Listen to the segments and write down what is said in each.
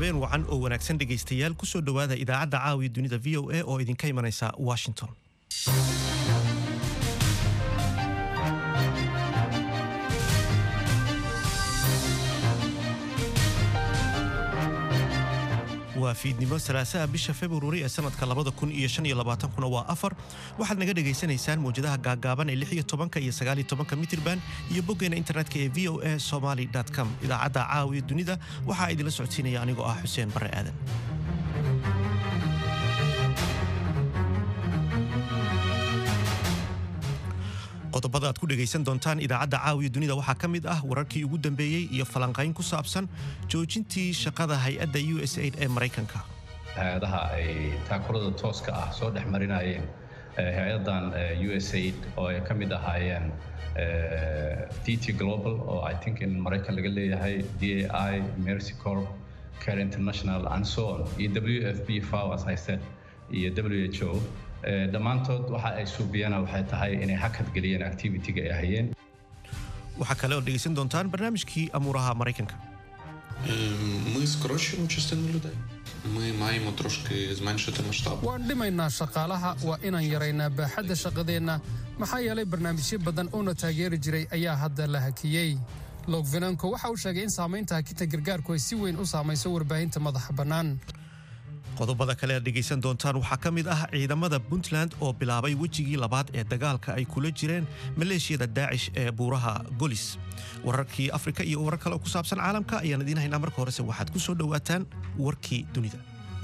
habeen wacan oo wanaagsan dhegaystayaal kusoo dhowaada idaacadda caawiya dunida v o a oo idinka imanaysa washington waa fiidnimo salaasaha bisha februari ee sanadka labada kun iyo shan iyo labaatankuna waa afar waxaad naga dhagaysanaysaan mawjadaha gaagaaban ee lix iyo tobanka iyo sagaal iyo tobanka mitirban iyo boggeena internetka ee v o a somaly com idaacadda caawiya dunida waxaa idinla socodsiinaya anigoo ah xuseen barre aadan qodobada aad ku dhegaysan doontaan idaacadda caawiya dunida waxaa ka mid ah wararkii ugu dambeeyey iyo falanqayn ku saabsan joojintii shaqada hay-adda u s aid ee maraykanka hay-adaha ay taakulada tooska ah soo dhex marinayeen hay-adan u s aid oo ay ka mid ahaayeen dt global oo i think in maraykan laga leeyahay d a i mercy corp care international and so on iyo w f b fow as i said iyo w h o dhammaantood waxa ay suubiyana waxay tahay inay hakad geliyeen activity-ga ay hayeen waxaa kale oo dhegaysan doontaan barnaamijkii amuuraha maraykanka Ми скорочуємо частину людей. Ми маємо трошки зменшити масштаб. waan dhimaynaa shaqaalaha waa inaan yaraynaa baaxadda shaqadeenna maxaa yeelay barnaamijyo badan oona taageeri jiray ayaa hadda la hakiyey logvenanko waxa uu sheegay in saamaynta hakinta gargaarku ay si weyn u saamayso warbaahinta madaxa bannaan qodobada kale aad dhegaysan doontaan waxaa ka mid ah ciidamada puntland oo bilaabay wejigii labaad ee dagaalka ay kula jireen maleeshiyada daacish ee buuraha golis wararkii afrika iyo warar kale oo ku saabsan caalamka ayaan idiin haynaa marka horese waxaad ku soo dhowaataan warkii dunida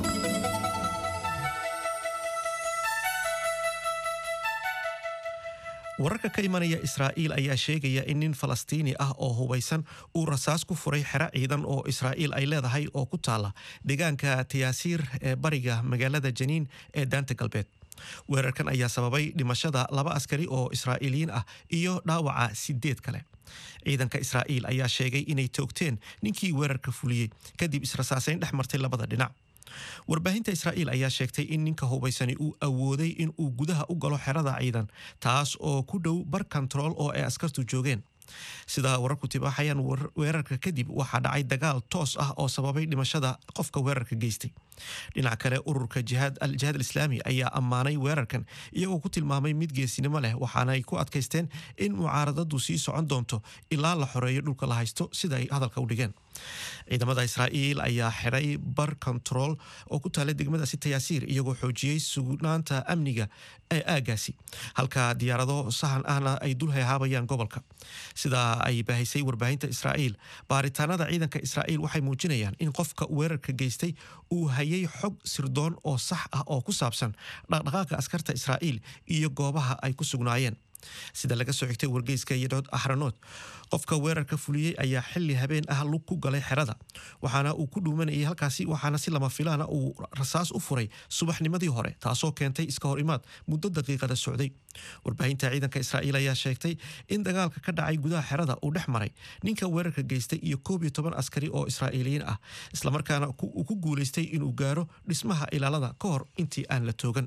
wararka ka imanaya israa'iil ayaa sheegaya in nin falastiini ah oo hubaysan uu rasaas ku furay xero ciidan oo israa'iil ay leedahay oo ku taala deegaanka tayaasiir ee bariga magaalada janiin ee daanta galbeed weerarkan ayaa sababay dhimashada laba askari oo israa'iiliyiin ah iyo dhaawaca sideed kale ciidanka israa'iil ayaa sheegay inay toogteen ninkii weerarka fuliyey kadib israsaasayn dhex martay labada dhinac warbaahinta israa'iil ayaa sheegtay in ninka hubaysani uu awooday in uu gudaha u galo xerada ciidan taas oo ku dhow bar kontarool oo ay askartu joogeen sida wararku tibaaxayaan weerarka kadib waxaa dhacay dagaal toos ah oo sababay dhimashada qofka weerarka geystay dhinac kale ururka jihaad alislaami ayaa ammaanay weerarkan iyagoo ku tilmaamay mid geesinimo leh waxaana ay ku adkaysteen in mucaaradadu sii socon doonto ilaa la xoreeyo dhulka la haysto sida ay hadalka u dhigeen ciidamada israa'iil ayaa xiray bar kontarool oo ku taala degmadaasi tayaasiir iyagoo xoojiyey sugnaanta amniga ee aagaasi halka diyaarado sahan ahna ay dul heehaabayaan gobolka sida ay baahisay warbaahinta israa'iil baaritaanada ciidanka israa'iil waxay muujinayaan in qofka weerarka geystay uu hayay xog sirdoon oo sax ah oo ku saabsan dhaqdhaqaaqa askarta israa'iil iyo goobaha ay ku sugnaayeen sida laga soo xigtay wargeyska yadhood axranood qofka weerarka fuliyey ayaa xili habeen ah lug ku galay xerada waxaana uu ku dhuumanayay halkaasi waxaana si lama filaana uu rasaas u furay subaxnimadii hore taasoo keentay iska hor imaad muddo daqiiqada socday warbaahinta ciidanka israa'iil ayaa sheegtay in dagaalka ka dhacay gudaha xerada uu dhex maray ninka weerarka geystay iyo koob iyo toban askari oo israa'iiliyiin ah islamarkaana uu ku guulaystay inuu gaaro dhismaha ilaalada ka hor intii aan la toogan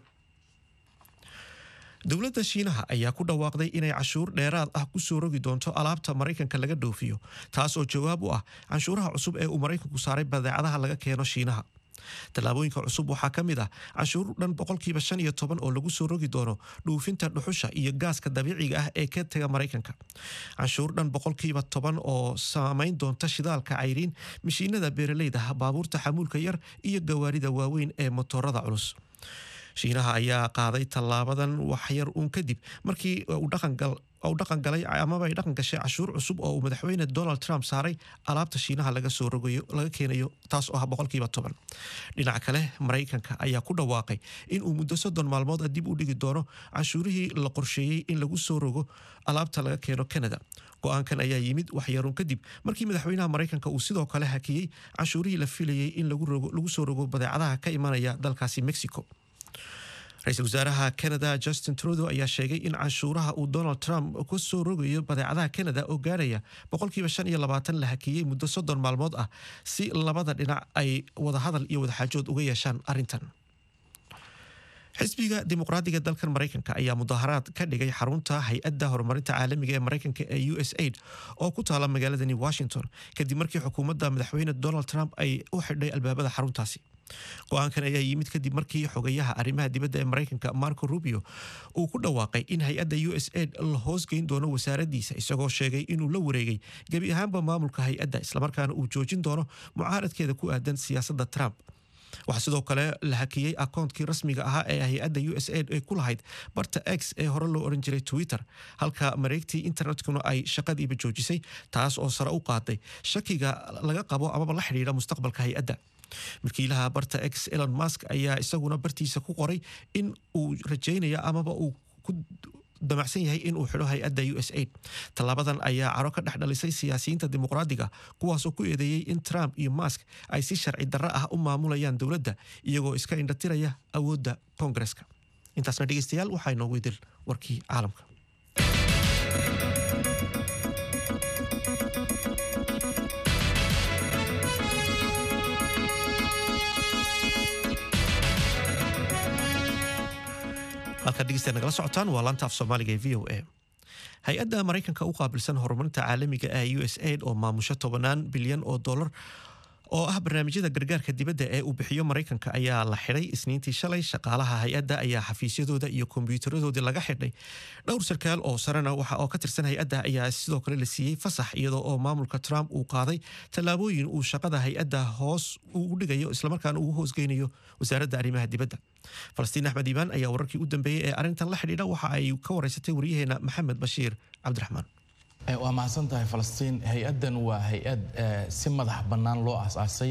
dowladda shiinaha ayaa ku dhawaaqday inay cashuur dheeraad ah ku soo rogi doonto alaabta maraykanka laga dhoofiyo taas oo jawaab u ah canshuuraha cusub ee uu maraykanku saaray badeecadaha laga keeno shiinaha tallaabooyinka cusub waxaa ka mid ah canshuur dhan boqolkiiba shan iyo toban oo lagu soo rogi doono dhuufinta dhuxusha iyo gaaska dabiiciga ah ee ka tega maraykanka canshuur dhan boqolkiiba toban oo saamayn doonta shidaalka cayriin mashiinada beeraleyda baabuurta xamuulka yar iyo gawaarida waaweyn ee motoorada culus shiinaha ayaa qaaday tallaabadan waxyar uun kadib markii uu dhaqan galay amaba ay dhaqan gashay cashuur cusub oo uu madaxweyne donald trump saaray alaabta shiinaha laga soo rogayo laga keenayo taas oo ah boqolkiiba toban dhinaca kale maraykanka ayaa ku dhawaaqay in uu muddo soddon maalmood dib u dhigi doono canshuurihii la qorsheeyey in lagu soo rogo alaabta laga keeno canada go-aankan ayaa yimid waxyaruun kadib markii madaxweynaha maraykanka uu sidoo kale hakiyey canshuurihii la filayey in lagu soo rogo badeecadaha ka imanaya dalkaasi mexico ra-iisul wasaaraha canada justin trudeau ayaa sheegay in canshuuraha uu donald trump ku soo rogayo badeecadaha canada oo gaaraya boqolkiiba shan iyo labaatan la hakiyey muddo soddon maalmood ah si labada dhinac ay wadahadal iyo wadaxaajood uga yeeshaan arrintan xisbiga dimuqraadiga dalkan maraykanka ayaa mudaharaad ka dhigay xarunta hay-adda horumarinta caalamiga ee maraykanka ee u s aid oo ku taala magaaladani washington kadib markii xukuumadda madaxweyne donald trump ay u xidhay albaabada xaruntaasi go-aankan ayaa yimid kadib markii xogayaha arrimaha dibadda ee maraykanka marco rubio uu ku dhawaaqay in hay-adda u s aid la hoosgeyn doono wasaaradiisa isagoo sheegay inuu la wareegay gebi ahaanba maamulka hay-adda islamarkaana uu joojin doono mucaaradkeeda ku aadan siyaasadda trump waxaa sidoo kale la hakiyey akoontkii rasmiga ahaa ee hay-adda u s aid ay ku lahayd barta x ee hore loo oran jiray twitter halka mareegtii internetkuna ay shaqadiiba joojisay taas oo sare u qaaday shakiga laga qabo amaba la xidhiidha mustaqbalka hay-adda milkiilaha barta x elon musk ayaa isaguna bartiisa ku qoray in uu rajaynaya amaba uu ku damacsan yahay in uu xidho hay-adda u s aid tallaabadan ayaa caro ka dhex dhalisay siyaasiyiinta dimuqraadiga kuwaasoo ku eedeeyey in trump iyo mask ay si sharci darro ah u maamulayaan dowladda iyagoo iska indhatiraya awoodda koongareska intaasna dhegeystayaal waxaa inoogu idil warkii caalamka halkaad dhegeystayaal nagala socotaan waa laanta af soomaaliga ee v o a hay-adda maraykanka u qaabilsan horumarinta caalamiga ee u s aid oo maamusho tobanaan bilyan oo dollar oo ah barnaamijyada gargaarka dibadda ee uu bixiyo maraykanka ayaa la xidhay isniintii shalay shaqaalaha hay-adda ayaa xafiisyadooda iyo kombyuutaradoodii laga xidhay dhowr sarkaal oo sarena waxa oo ka tirsan hay-adda ayaa sidoo kale la siiyey fasax iyadoo oo maamulka trump uu qaaday tallaabooyin uu shaqada hay-adda hoos ugu dhigayo islamarkaana ugu hoosgeynayo wasaaradda arrimaha dibadda falastiin axmed iibaan ayaa wararkii u dambeeyey ee arrintan la xidhiidha waxa ay ka wareysatay waryaheena maxamed bashiir cabdiraxmaan waa mahadsan tahay falastiin hay-addan waa hay-ad si madax bannaan loo asaasay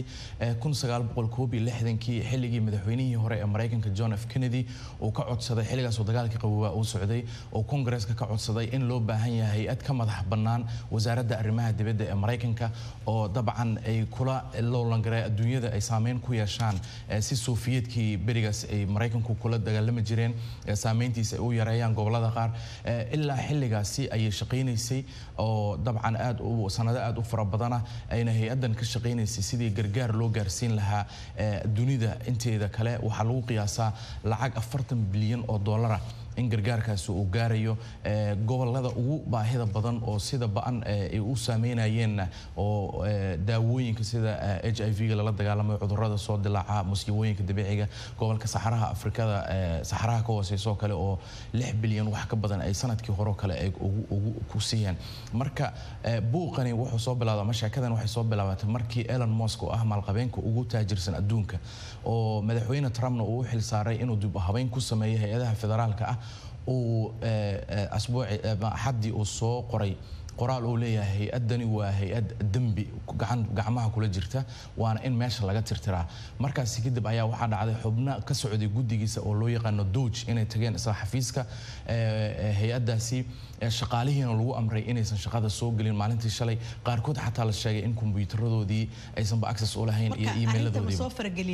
kii xilligii madaxweynihii hore ee maraykanka john f kennedy uu ka codsaday xilligaasoo dagaalkii qaboobaa uu socday oo kongareska ka codsaday in loo baahan yahay hay-ad ka madax bannaan wasaaradda arrimaha dibadda ee maraykanka oo dabcan ay kula loolangaray adduunyada ay saameyn ku yeeshaan si sofiyeedkii berigaas ay maraykanku kula dagaalami jireen saameyntiisa ay u yareeyaan gobolada qaar ilaa xilligaasi ayay shaqaynaysay oo dabcan aad u sanado aad u fara badana ayna hay-addan ka shaqaynaysay sidii gargaar loo gaarsiin lahaa dunida inteeda kale waxaa lagu qiyaasaa lacag afartan bilyan oo dollara in gargaarkaasi uu gaarayo gobolada ugu baahida badan oo sida ba-an ay u saameynayeenna oo daawooyinka sida h i v-ga lala dagaalamayo cudurada soo dilaaca musiibooyinka dabiiciga gobolka saxaraha afrikada saxaraha ka hooseysoo kale oo lix bilyan wax ka badan ay sanadkii horeo kale ay ugu ku siiyeen marka buuqani wuxuu soo bilaabda ama sheekadan waxay soo bilaabatay markii elon musk oo ah maalqabeenka ugu taajirsan adduunka oo madaxweyne trumpna uu u xil saaray inuu dib habeyn ku sameeyo hay-adaha federaalka ah uu asbuuci axaddii uu soo qoray qoraal uu leeyahay hay-addani waa hay-ad dembi gacmaha kula jirta waana in meesha laga tirtiraa markaasi kadib ayaa waxaa dhacday xubno ka socday guddigiisa oo loo yaqaano doj inay tageen isla xafiiska hay-addaasi shaqaalihiina lagu amray inaysan shaqada soo gelin maalintii shalay qaarkood xataa la sheegay in kombuyuutaradoodii aysanba access u lahayn iyo emailadoodiiba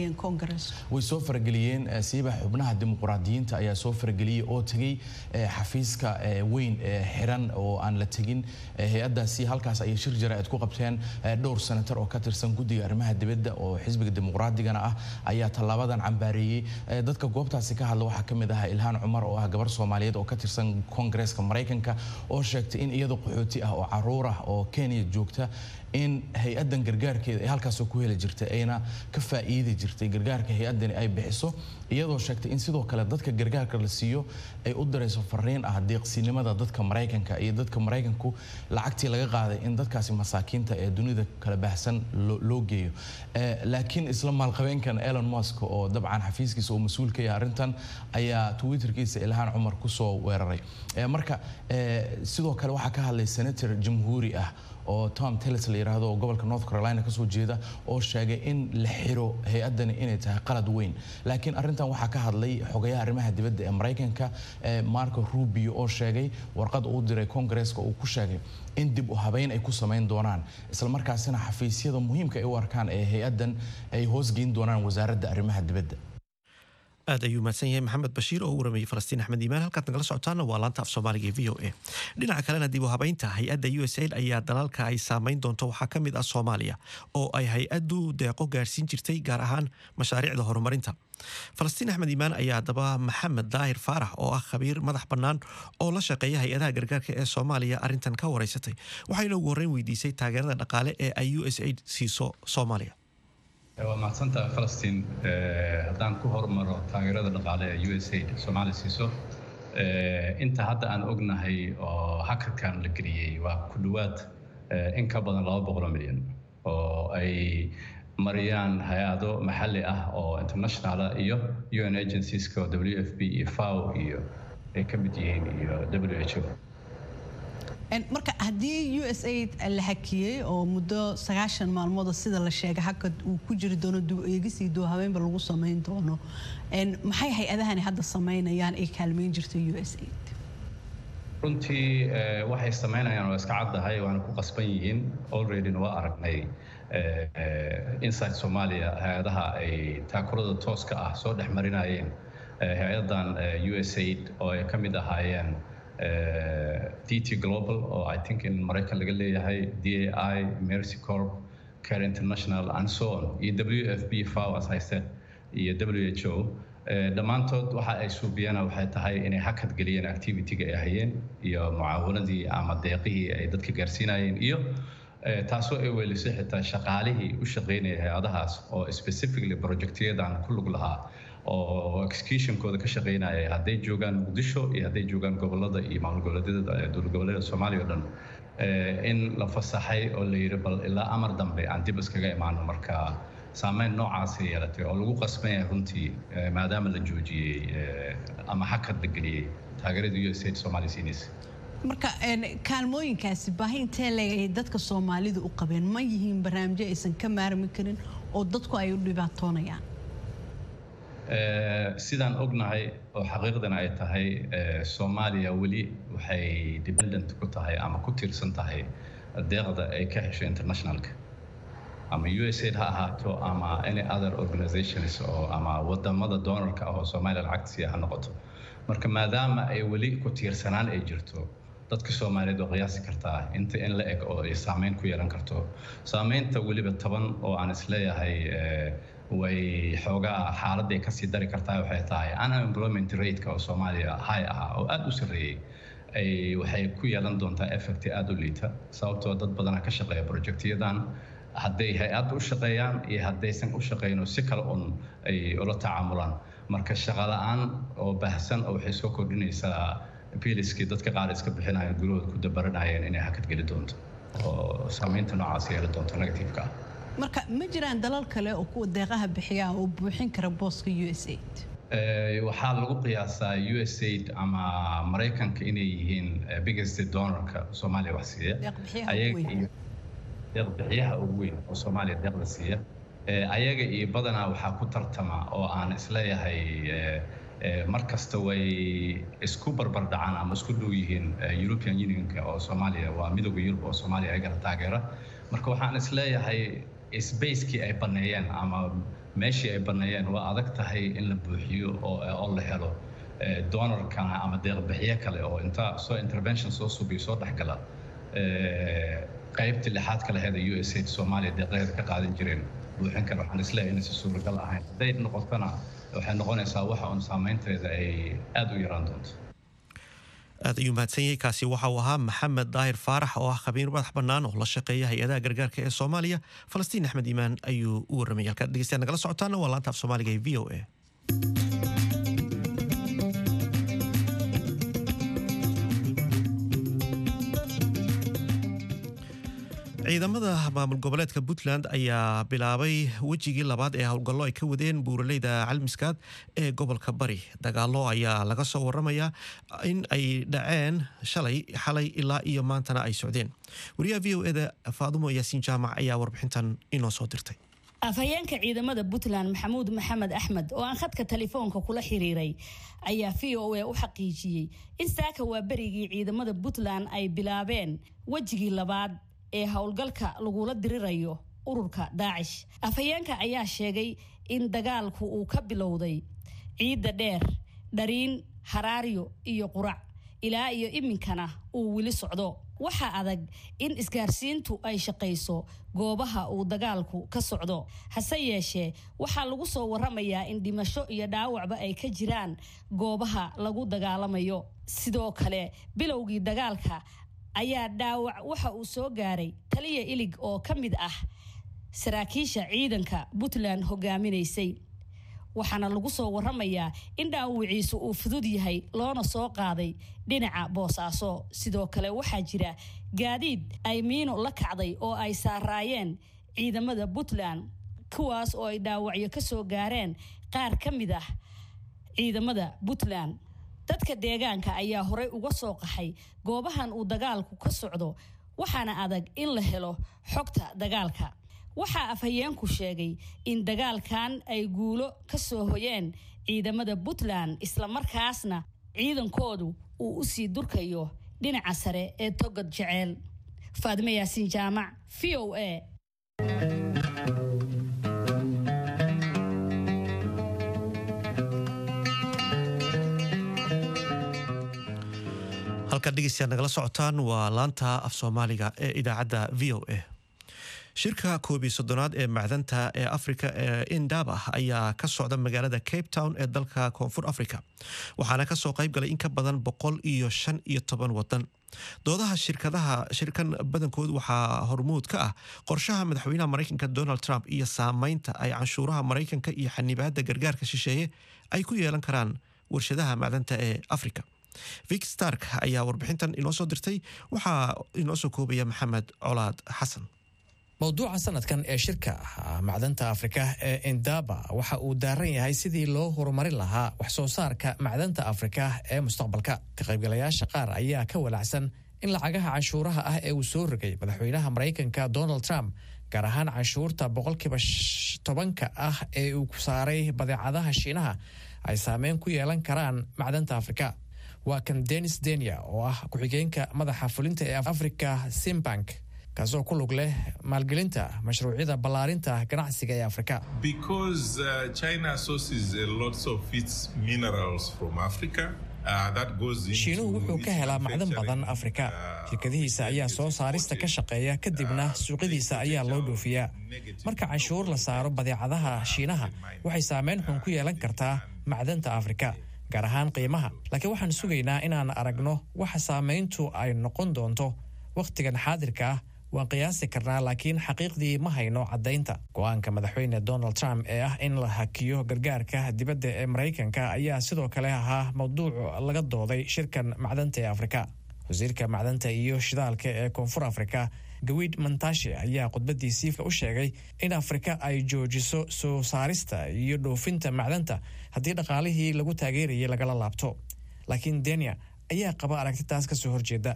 way soo farageliyeen siiba xubnaha dimuqraadiyiinta ayaa soo farageliyey oo tegey xafiiska weyn xiran oo aan la tegin hay-addaasi halkaas ayay shir jaraa'id ku qabteen dhowr senatar oo ka tirsan guddiga arrimaha dibadda oo xisbiga dimuqraadigana ah ayaa tallaabadan cambaareeyey dadka goobtaasi ka hadla waxaa ka mid ahaa ilhaan cumar oo ah gabar soomaaliyeed oo ka tirsan koongareeska maraykanka oo sheegtay in iyadoo qaxooti ah oo caruur ah oo kenya joogta in hay-addan gargaarkeeda ay halkaasoo ku heli jirtay ayna ka faa'iidi jirtay gargaarka hay-addani ay bixiso iyadoo sheegtay in sidoo kale dadka gargaarka la siiyo ay u dirayso fariin ah deeqsinimada dadka maraykanka iyo dadka maraykanku lacagtii laga qaaday in dadkaasi masaakiinta ee dunida kala baahsan loo geeyo laakiin isla maalqabeenkan elon musk oo dabcan xafiiskiisa oo mas-uul ka yahay arrintan ayaa twitterkiisa ilhaan cumar kusoo weeraray marka sidoo kale waxaa ka hadlay senator jamhuuri ah oo tom tellis la yidhaahdo oo gobolka north carolina kasoo jeeda oo sheegay in la xiro hay-addani inay tahay qalad weyn laakiin arrintan waxaa ka hadlay xogayaha arrimaha dibadda ee maraykanka marco rubio oo sheegay warqad uu diray kongareeska uu ku sheegay in dib u habeyn ay ku samayn doonaan islamarkaasina xafiisyada muhiimka ay u arkaan ee hay-addan ay hoosgeyn doonaan wasaaradda arrimaha dibadda aad ayuu mahadsan yahay maxamed bashiir oo u waramayey falastiin axmed iimaan halkaad nagala socotaana waa laanta af soomaaliga ee v o a dhinaca kalena dib u habeynta hay-adda u s aid ayaa dalalka ay saameyn doonto waxaa ka mid ah soomaaliya oo ay hay-addu deeqo gaarsiin jirtay gaar ahaan mashaariicda horumarinta falastiin axmed iimaan ayaa haddaba maxamed daahir faarax oo ah khabiir madax bannaan oo la shaqeeya hay-adaha gargaarka ee soomaaliya arrintan ka wareysatay waxayna ugu horreyn weydiisay taageerada dhaqaale ee ay u s aid siiso soomaaliya waa mahadsantaha falastiin haddaan ku hormaro taageerada dhaqaale ee u s aid soomaaliya siiso inta hadda aan ognahay oo hakarkan la geliyey waa ku dhowaad in ka badan laba boqoloo milyan oo ay mariyaan hay-ado maxalli ah oo internationala iyo un agencieska oo w f b iyo faw iyo ay ka mid yihiin iyo w h o marka haddii u s aid la hakiyey oo muddo sagaashan maalmooda sida la sheegay hakad uu ku jiri doono eegisii duuhabeenba lagu samayn doono maxay hay-adahani hadda samaynayaan ay kaalmeyn jirta u s aid runtii waxay samaynayaan waa iska caddahay waana ku qasban yihiin alreadyna waa aragnay inside soomaaliya hay-adaha ay taakurada tooska ah soo dhex marinayeen hay-adan u s aid oo ay ka mid ahaayeen dt global oo i think in maraykan laga leeyahay d a i mercy corp care international and so on iyo w f b faw as i said iyo w h o dhammaantood waxa ay suubiyana waxay tahay inay hakad geliyeen activity-ga ay hayeen iyo mucaawanadii ama deeqihii ay dadka gaarsiinayeen iyo taasoo ay weelisay xitaa shaqaalihii u shaqaynaya hay-adahaas oo specifically projectyadan ku lug lahaa oo executionkooda ka shaqaynaya hadday joogaan muqdisho iyo hadday joogaan gobolada iyo maamul goboleedyada dowlad goboleeda soomaaliya o dhan in la fasaxay oo la yidhi bal ilaa amar dambe aan dib iskaga imaano marka saameyn noocaasay yeelatay oo lagu qasban yahay runtii maadaama la joojiyey ama hakad la geliyey taageerada u s aid soomaaliya siinaysa marka kaalmooyinkaasi baahi intee leeg ay dadka soomaalidu u qabeen ma yihiin barnaamijyo aysan ka maarmi karin oo dadku ay u dhibaatoonayaan sidaan ognahay oo xaqiiqdana ay tahay soomaaliya weli waxay dependent ku tahay ama ku tiirsan tahay deeqda ay ka hesho internationalka ama u s aid ha ahaato ama any other organizations oo ama wadamada doonarka ah oo soomaaliya lacagtasiiya ha noqoto marka maadaama ay weli ku tiirsanaan ay jirto dadka soomaaliyeed oo qiyaasi kartaa inta in la eg oo ay saameyn ku yeelan karto saameynta weliba toban oo aan isleeyahay way xoogaa xaaladday kasii dari kartaa waxay tahay unemployment rate-ka oo soomaaliya high ah oo aada u sarreeyey ay waxay ku yeelan doontaa effect aada u liita sababtoo dad badana ka shaqeeya projectyadan hadday hay-adda u shaqeeyaan iyo haddaysan u shaqeyno si kale un ay ula tacaamulaan marka shaqala-aan oo baahsan oo waxay soo kordhinaysaa biliskii dadka qaar iska bixinayeen gurahooda ku dabaranayeen inay hakad geli doonto oo saameynta noocaas yeeli doonto negativeka ah marka ma jiraan dalal kale oo kuwa deeqaha bixiya oo buuxin kara booska u s aid waxaa lagu qiyaasaa u s aid ama maraykanka inay yihiin biggest donorka soomaaliya wax siiya deeq bixiyaha ugu weyn oo soomaaliya deeqda siiya ayaga iyo badanaa waxaa ku tartama oo aan isleeyahay mar kasta way isku barbardhacaan ama isku dhow yihiin european unionka oo soomaaliya waa midooda yurub oo soomaaliya ayagana taageera marka waxaan isleeyahay sbacekii ay baneeyeen ama meeshii ay baneeyeen waa adag tahay in la buuxiyo oo la helo donorkana ama deeqbixiyo kale oo inta soo intervention soo subiyo soo dhexgala qaybtii lixaad ka laheeda u s aid soomaaliya deeqaheeda ka qaadan jireen buuxin kale waxaan isleeyahay inaysan suuragal ahayn hadday noqotona waxay noqonaysaa waxa uun saameynteeda ay aada u yaraan doonto aad ayuu mahadsan yahay kaasi waxa uu ahaa maxamed daahir faarax oo ah khabiir madax bannaan oo la shaqeeya hay-adaha gargaarka ee soomaaliya falastiin axmed iimaan ayuu u warramayay halkaad dhegeystayaad nagala socotaana waa laanta af soomaaliga ee v o a ciidamada maamul goboleedka puntland ayaa bilaabay wejigii labaad ee howlgallo ay ka wadeen buuraleyda calmiskaad ee gobolka bari dagaalo ayaa laga soo waramayaa in ay dhaceen shalay xalay ilaa iyo maantana ay socdeen wariyaha v o eda faadumo yaasiin jaamac ayaa warbixintan inoo soo dirtay afhayeenka ciidamada puntland maxamuud maxamed axmed oo aan khadka telefoonka kula xiriiray ayaa v o a u xaqiijiyey in saaka waa berigii ciidamada puntland ay bilaabeen wejigii labaad ee howlgalka lagula dirirayo ururka daacish afhayeenka ayaa sheegay in dagaalku uu ka bilowday ciidda dheer dhariin haraaryo iyo qurac ilaa iyo iminkana uu weli socdo waxaa adag in isgaarsiintu ay shaqayso goobaha uu dagaalku ka socdo hase yeeshee waxaa lagu soo waramayaa in dhimasho iyo dhaawacba ay ka jiraan goobaha lagu dagaalamayo sidoo kale bilowgii dagaalka ayaa dhaawac waxa uu soo gaaray taliya ilig oo ka mid ah saraakiisha ciidanka puntland hogaaminaysay waxaana lagu soo waramayaa in dhaawiciisu uu fudud yahay loona soo qaaday dhinaca boosaaso sidoo kale waxaa jira gaadiid ay miino la kacday oo ay saaraayeen ciidamada puntland kuwaas oo ay dhaawacyo ka soo gaareen qaar ka mid ah ciidamada puntland dadka deegaanka ayaa horey uga soo qaxay goobahan uu dagaalku ka socdo waxaana adag in la helo xogta dagaalka waxaa afhayeenku sheegay in dagaalkan ay guulo ka soo hoyeen ciidamada puntland islamarkaasna ciidankoodu uu u sii durkayo dhinaca sare ee togod jeceel faadime yaasiin jaamac v o a halkaad dhegeystayaad nagala socotaan waa laanta af soomaaliga ee idaacadda v o a shirka koob iyo soddonaad ee macdanta ee afrika ee indaba ayaa ka socda magaalada cape town ee dalka koonfur africa waxaana kasoo qayb galay in ka badan boqol iyo shan iyo toban wadan doodaha shirkadaha shirkan badankood waxaa hormuud ka ah qorshaha madaxweynaha maraykanka donald trump iyo saameynta ay canshuuraha maraykanka iyo xanibaada gargaarka shisheeye ay ku yeelan karaan warshadaha macdanta ee africa vic stark ayaa warbixintan inoo soo dirtay waxaa inoo soo koobaya maxamed colaad xasan mowduuca sanadkan ee shirka macdanta afrika ee indaba waxa uu daaran yahay sidii loo horumarin lahaa wax soo saarka macdanta afrika ee mustaqbalka ka qaybgalayaasha qaar ayaa ka walacsan in lacagaha canshuuraha ah ee uu soo rogay madaxweynaha maraykanka donald trump gaar ahaan canshuurta boqolkiiba tobanka ah ee uu saaray badeecadaha shiinaha ay saameyn ku yeelan karaan macdanta afrika waa kan denis denia oo ah ku-xigeenka madaxa fulinta ee africa simbank kaasoo ku lug leh maalgelinta mashruucyada ballaarinta ganacsiga ee afrika shiinuhu wuxuu ka helaa macdan badan afrika shirkadihiisa ayaa soo saarista ka shaqeeya kadibna suuqyadiisa ayaa loo dhoofiyaa marka canshuur la saaro badeecadaha shiinaha waxay saameyn xun ku yeelan kartaa macdanta afrika gaar ahaan qiimaha laakiin waxaan sugaynaa inaan aragno waxa saameyntu ay noqon doonto wakhtigan xaadirka ah waan qiyaasi karnaa laakiin xaqiiqdii ma hayno caddaynta go-aanka madaxweyne donald trump ee ah in la hakiyo gargaarka dibadda ee maraykanka ayaa sidoo kale ahaa mawduuc laga dooday shirkan macdanta ee afrika wasiirka macdanta iyo shidaalka ee koonfur afrika gawid mantashe ayaa khudbadiisii u sheegay in afrika ay joojiso soo saarista iyo dhoofinta macdanta haddii dhaqaalihii lagu taageerayay lagala laabto laakiin denia ayaa qaba aragtitaas ka soo horjeeda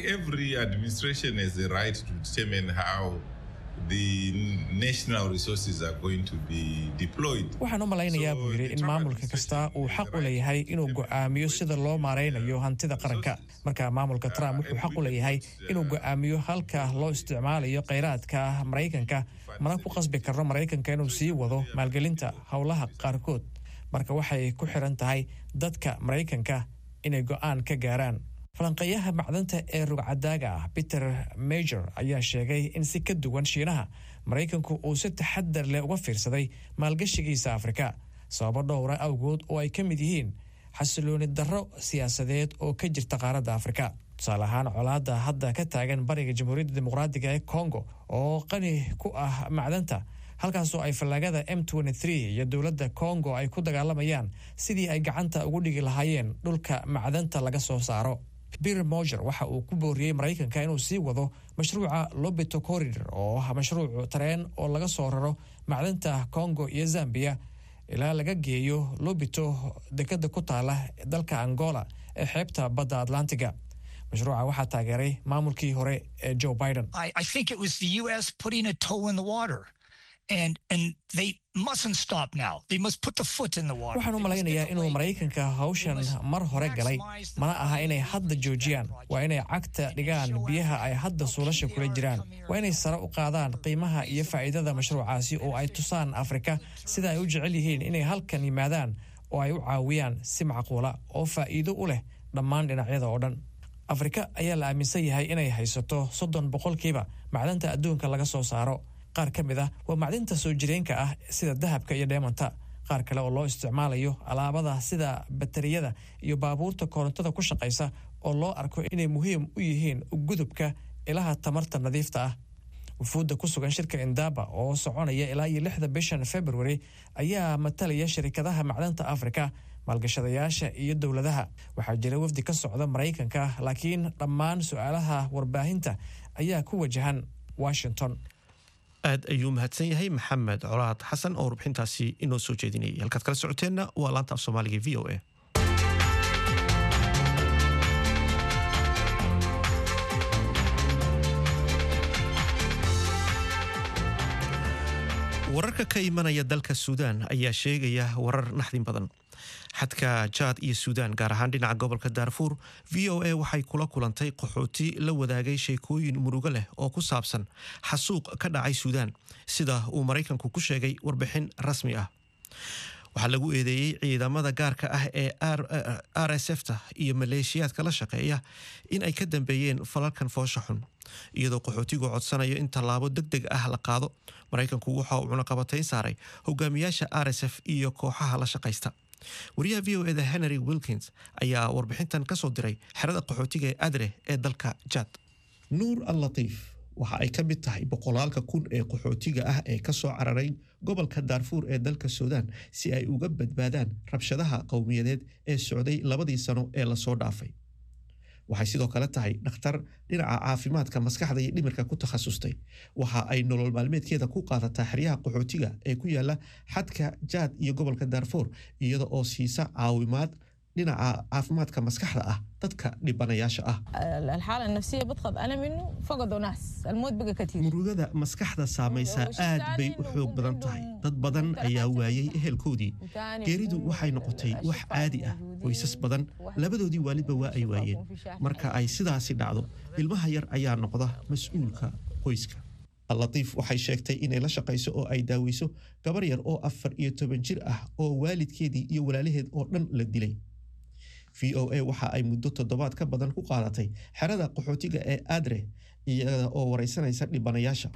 waxaan u malaynayaa buu yidhi in maamulka kasta uu xaq u leeyahay inuu go'aamiyo sida loo maaraynayo hantida qaranka marka maamulka trump wuxuu xaq u leeyahay inuu go'aamiyo halka loo isticmaalayo kheyraadka maraykanka mana ku qasbi karno maraykanka inuu sii wado maalgelinta howlaha qaarkood marka waxay ku xiran tahay dadka maraykanka inay go'aan ka gaaraan falanqeeyaha macdanta ee rugcadaaga ah peter major ayaa sheegay in si ka duwan shiinaha maraykanku uu si taxadar leh uga fiirsaday maalgashigiisa afrika sababo dhowra awgood oo ay ka mid yihiin xasilooni darro siyaasadeed oo ka jirta qaaradda afrika tusaale ahaan colaadda hadda ka taagan bariga jamhuuriyadda dimuqraadiga ee congo oo qani ku ah macdanta halkaasoo ay fallaagada m iyo dowladda congo ay ku dagaalamayaan sidii ay gacanta ugu dhigi lahaayeen dhulka macdanta laga soo saaro peter moger waxa uu ku booriyey maraykanka inuu sii wado mashruuca lobito corridor oo ah mashruuc tareen oo laga soo raro macdanta congo iyo zambia ilaa laga geeyo lobito dekada ku taala dalka angola ee xeebta badda atlantiga mashruuca waxaa taageeray maamulkii hore ee joe biden waxaan u malaynayaa inuu maraykanka hawshan mar hore galay mana aha inay hadda joojiyaan waa inay cagta dhigaan biyaha ay hadda suulasha kula jiraan waa inay sare u qaadaan qiimaha iyo faa'iidada mashruucaasi oo ay tusaan afrika sida ay u jecel yihiin inay halkan yimaadaan oo ay u caawiyaan si macquula oo faa'iido u leh dhammaan dhinacyada oo dhan afrika ayaa la aaminsan yahay inay haysato soddon boqolkiiba macdanta adduunka laga soo saaro qaar ka mid ah waa macdinta soo jireenka ah sida dahabka iyo dheemanta qaar kale oo loo isticmaalayo alaabada sida batariyada iyo baabuurta korontada ku shaqaysa oo loo arko inay muhiim u yihiin gudubka ilaha tamarta nadiifta ah wufuudda ku sugan shirka indaba oo soconaya ilaa iyo lixda bishan february ayaa matalaya shirkadaha macdanta afrika maalgashadayaasha iyo dowladaha waxaa jira wafdi ka socda maraykanka laakiin dhammaan su-aalaha warbaahinta ayaa ku wajahan washington aad ayuu mahadsan yahay maxamed colaad xasan oo warbixintaasi inoo soo jeedinayay halkaad kala socoteenna waa laanta af soomaaliga v o a wararka ka imanaya dalka suudaan ayaa sheegaya warar naxdin badan xadka jaad iyo suudaan gaar ahaan dhinaca gobolka daarfuur v o a waxay kula kulantay qaxooti la wadaagay sheekooyin murugo leh oo ku saabsan xasuuq ka dhacay suudaan sida uu maraykanku ku sheegay warbixin rasmi ah waxaa lagu eedeeyey ciidamada gaarka ah ee r s f ta iyo maleeshiyaadka la shaqeeya in ay ka dambeeyeen falalkan foosha xun iyadoo qaxootigu codsanayo in tallaabo deg deg ah la qaado maraykanku waxa uu cunaqabatayn saaray hogaamiyaasha r s f iyo kooxaha la shaqaysta wariyaha v o eda henry wilkins ayaa warbixintan ka soo diray xerada qaxootiga ee adre ee dalka jaad nuur al latiif waxa ay ka mid tahay boqolaalka kun ee qaxootiga ah ee ka soo cararay gobolka daarfuur ee dalka suudaan si ay uga badbaadaan rabshadaha qowmiyadeed ee socday labadii sano ee lasoo dhaafay waxay sidoo kale tahay dhakhtar dhinaca caafimaadka maskaxda iyo dhimirka ku takhasustay waxa ay nolol maalmeedkeeda ku qaadataa xeryaha qaxootiga ee ku yaala xadka jaad iyo gobolka daarfuur iyada oo siisa caawimaad dhinaca caafimaadka maskaxda ah dadka dhibanayaasha ah murugada maskaxda saamaysaa aad bay u xoog badan tahay dad badan ayaa waayay ehelkoodii geeridu waxay noqotay wax caadi ah qoysas badan labadoodii waalidba waa ay waayeen marka ay sidaasi dhacdo ilmaha yar ayaa noqda mas-uulka qoyska allatiif waxay sheegtay inay la shaqayso oo ay daaweyso gabar yar oo afar iyo toban jir ah oo waalidkeedii iyo walaalaheed oo dhan la dilay v o a waxa ay muddo toddobaad ka badan ku qaadatay xerada qaxootiga ee adre iyada oo wareysanaysa dhibanayaasha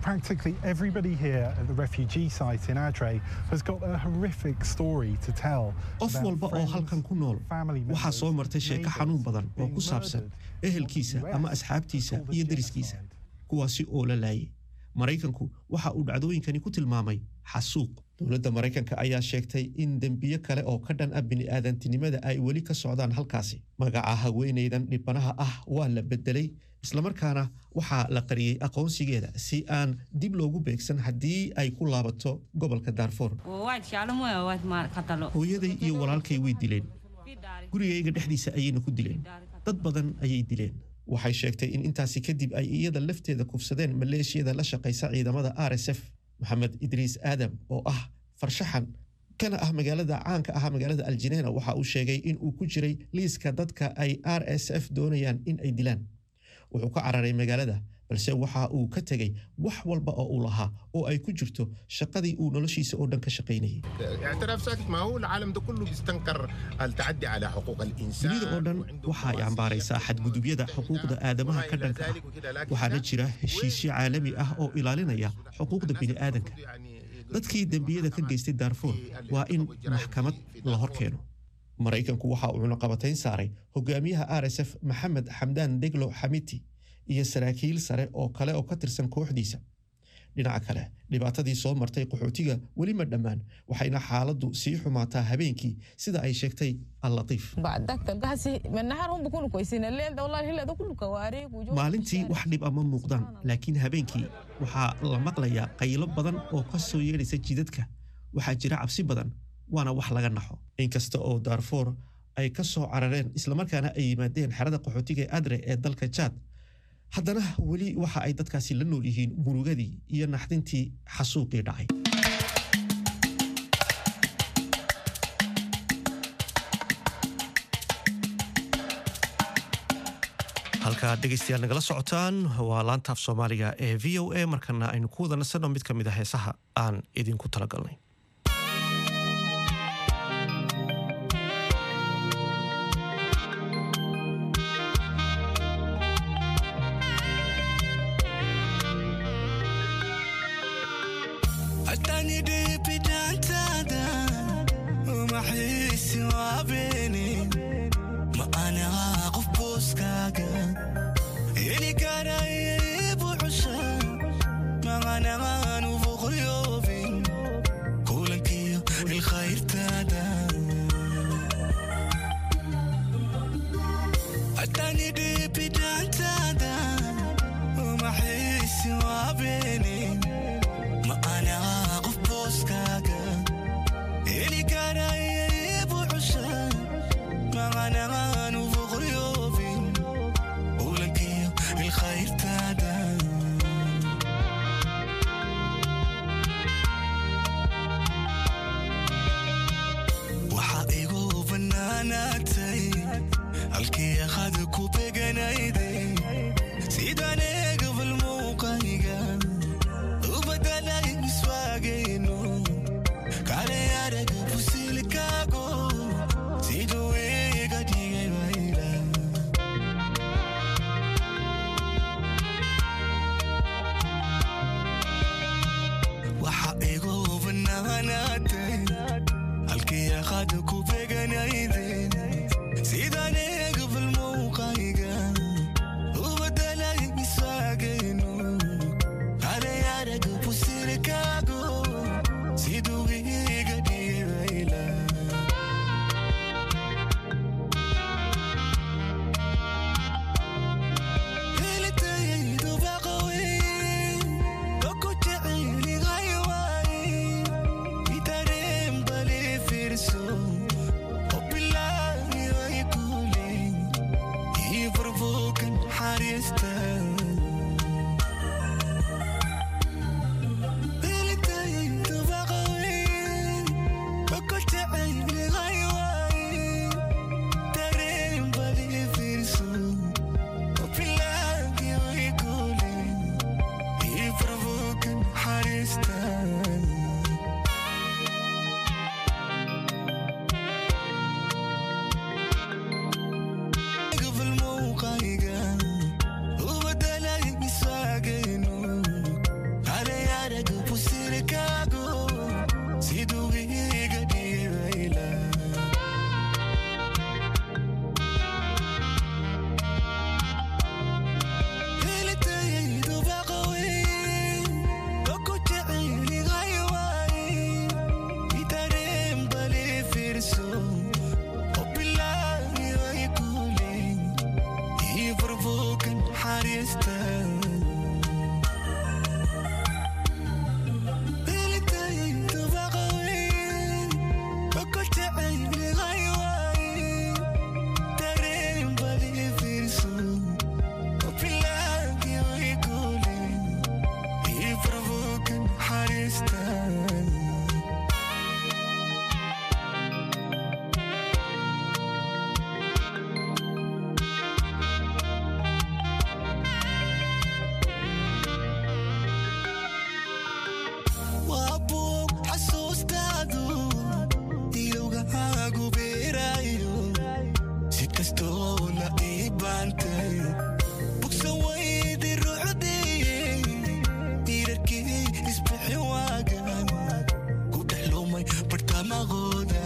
qof walba oo halkan ku nool waxaa soo martay sheeko xanuun badan oo ku saabsan ehelkiisa ama asxaabtiisa iyo deriskiisa kuwaasi oo la laayay maraykanku waxa uu dhacdooyinkani ku tilmaamay xasuuq dowladda maraykanka ayaa sheegtay in dembiyo kale oo ka dhan ah bini'aadantinimada ay weli ka socdaan halkaasi magaca haweenaydan dhibanaha ah waa la bedelay islamarkaana waxaa la qariyey aqoonsigeeda si aan dib loogu beegsan haddii ay ku laabato gobolka daarfoor hooyaday iyo walaalkay way dileen gurigayga dhexdiisa ayayna ku dileen dad badan ayay dileen waxay sheegtay in intaasi kadib ay iyada lafteeda kufsadeen maleeshiyada la shaqaysa ciidamada r s f maxamed idriis aadam oo ah farshaxan kana ah magaalada caanka ah magaalada aljineena waxa uu sheegay in uu ku jiray liiska dadka ay r s f doonayaan in ay dilaan wuxuu ka cararay magaalada balse waxa uu ka tegey wax walba oo uu lahaa oo ay ku jirto shaqadii uu noloshiisa oo dhan ka shaqaynayay dunida oo dhan waxa ay cambaaraysaa xadgudubyada xuquuqda aadamaha ka dhanka ah waxaana jira heshiisyo caalami ah oo ilaalinaya xuquuqda bini'aadanka dadkii dembiyada ka geystay daarfuur waa in maxkamad la hor keeno maraykanku waxa uu cunaqabatayn saaray hogaamiyaha r s f maxamed xamdaan deglo xamiti iyo saraakiil sare oo kale oo ka tirsan kooxdiisa dhinaca kale dhibaatadii soo martay qaxootiga weli ma dhammaan waxayna xaaladdu sii xumaataa habeenkii sida ay sheegtay allatiif maalintii wax dhib ama muuqdaan laakiin habeenkii waxaa la maqlayaa qaylo badan oo ka soo yeedhaysa jidadka waxaa jira cabsi badan waana wax laga naxo inkasta oo daarfoor ay ka soo carareen islamarkaana ay yimaadeen xerada qaxootiga ee adre ee dalka jaad haddana weli waxa ay dadkaasi la nool yihiin murugadii iyo naxdintii xasuuqii dhacay halkaa dhegaystayaal nagala socotaan waa laantaaf soomaaliga ee v o a markana aynu ku wada nasanno mid ka mid a heesaha aan idinku talagalnay umaxiisi waabeene ma anaha qof booskaaga heli karaya ibucusha maqanahan ufuqryoobin kulankiyo ilkhayrtaada hadani dhibidaantaada umaxiisi waabeene ma anaha qof booskaaga heli karaya ibucusha maqanahan ufuqryoobin kulankiyo ilkhayrtaada waxaa igu bannaanaatay halkii akhada ku beganayday sidaan eegabal muuqayga u badalay miswaagayno kale araga fusilkaago siduu iga dhigay wayla waxa igu bannaanaatay halkii akhada ku beganayday sidaan eegabal muuqayga u badalay miswaagayno kale araga fusilkaago siduu iga dhigay wayla helitayaydu baqawey oku jecelihay waay itareen bale fiirso obilaayoy kule ii furfuukan xariista helitayaydu baqawey oku jecelihay waay tareen bale fiirso obilaayoy kule ii furfuukan xariista gabal muuqayga u badalay miswaagayno kale araga fusilkaago siduu iga dhigayla helitayaydu baqawey oku jecelihay waay itareen bale fiirso obilaayoy kule ii furfuukan xariista helitayaydu baqawey oku jecelihay waay tareen bale fiirso obilaayoy kule ii furfuukan xariista waa buug xasuustaadu ilowgahaagu beerayo si kastoo la ii baantay bugsan waydi ruuxdeeye diirarkii isbixi waagan ku dhex lumay bartamaqooda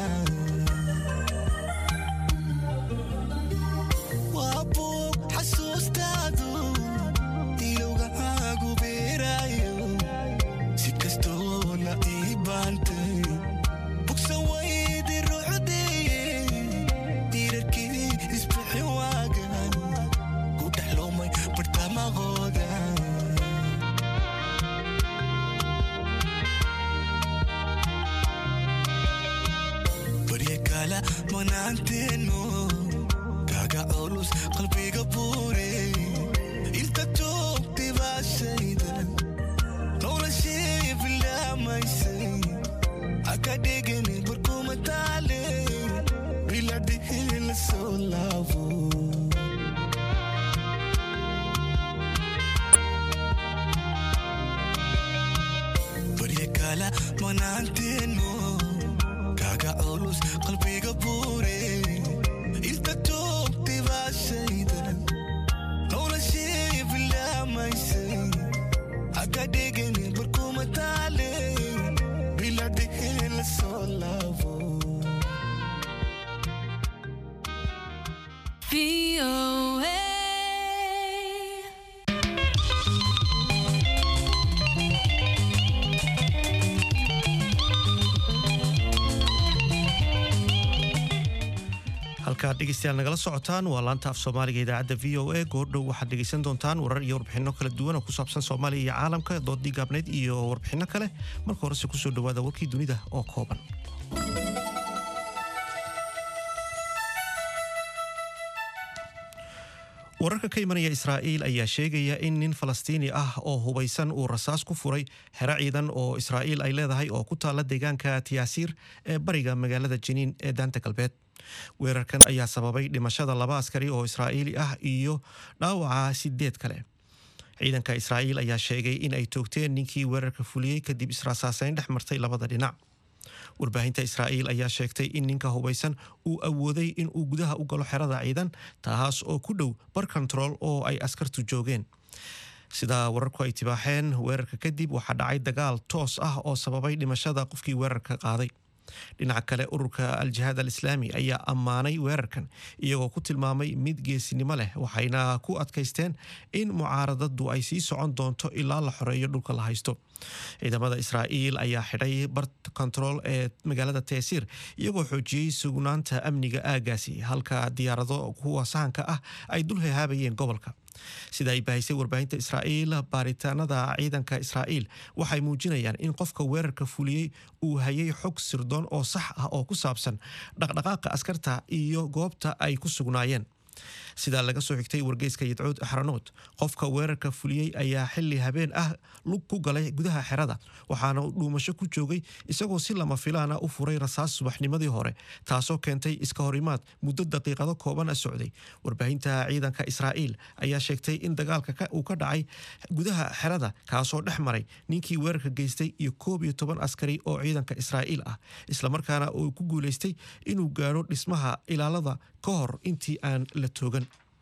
waa buug xasuustaadu ilowgahaagu beerayo si kastoo la ii baantay bugsan waydi ruuxdeeye diirarkii isbixi waagan ku dhex lumay bartamaqooda barya kala manaanteeno kaaga culus qalbiga buure inta joogtay baa shaydan noloshii bilaamaysay haka dhigani barkuma taale biladhihi la soo laabo barya kala manaanteeno kaaga culus qalbiga buure inta joogtay baa shaydan noloshii bilaamaysay haka dhigani barkuma taale biladhihi la soo laabo halkaad dhegeystayaal nagala socotaan waa laanta af soomaaliga idaacadda v o a goordhow waxaad dhegeysan doontaan warar iyo warbixinno kala duwan oo ku saabsan soomaaliya iyo caalamka doodii gaabneyd iyo warbixinno kale marka horese kusoo dhawaada warkii dunida oo kooban wararka ka imanaya israa'iil ayaa sheegaya in nin falastiini ah oo hubaysan uu rasaas ku furay xero ciidan oo israa'iil ay leedahay oo ku taalla deegaanka tiyaasiir ee bariga magaalada jiniin ee daanta galbeed weerarkan ayaa sababay dhimashada laba askari oo israa'iili ah iyo dhaawaca sideed kale ciidanka israa'iil ayaa sheegay in ay toogteen ninkii weerarka fuliyey kadib israasaaseyn dhex martay labada dhinac warbaahinta israa'iil ayaa sheegtay in ninka hubaysan uu awooday in uu gudaha u galo xerada ciidan taas oo ku dhow bar control oo ay askartu joogeen sida wararku ay tibaaxeen weerarka kadib waxaa dhacay dagaal toos ah oo sababay dhimashada qofkii weerarka qaaday dhinaca kale ururka al-jihaad al-islaami ayaa ammaanay weerarkan iyagoo ku tilmaamay mid geesinimo leh waxayna ku adkaysteen in mucaaradadu ay sii socon doonto ilaa la xoreeyo dhulka la haysto ciidamada israa'iil ayaa xidhay bar control ee magaalada teesiir iyagoo xoojiyey sugnaanta amniga aagaasi halka diyaarado kuwa sahanka ah ay dul hehaabayeen gobolka sida ay bahaysay warbaahinta israa'iil baaritaanada ciidanka israa'iil waxay muujinayaan in qofka weerarka fuliyey uu hayay xog sirdoon oo sax ah oo ku saabsan dhaqdhaqaaqa askarta iyo goobta ay ku sugnaayeen sidaa laga soo xigtay wargeyska yadcuud axranood qofka weerarka fuliyey ayaa xili habeen ah lug ku galay gudaha xerada waxaana dhuumasho ku joogay isagoo si lama filaana u furay rasaas subaxnimadii hore taasoo keentay iska horimaad muddo daqiiqado kooban a socday warbaahinta ciidanka israa'iil ayaa sheegtay in dagaalka uu ka dhacay gudaha xerada kaasoo dhex maray ninkii weerarka geystay iyo koob iyo toban askari oo ciidanka israa'iil ah islamarkaana uu ku guulaystay inuu gaadho dhismaha ilaalada ka hor intii aan la toogan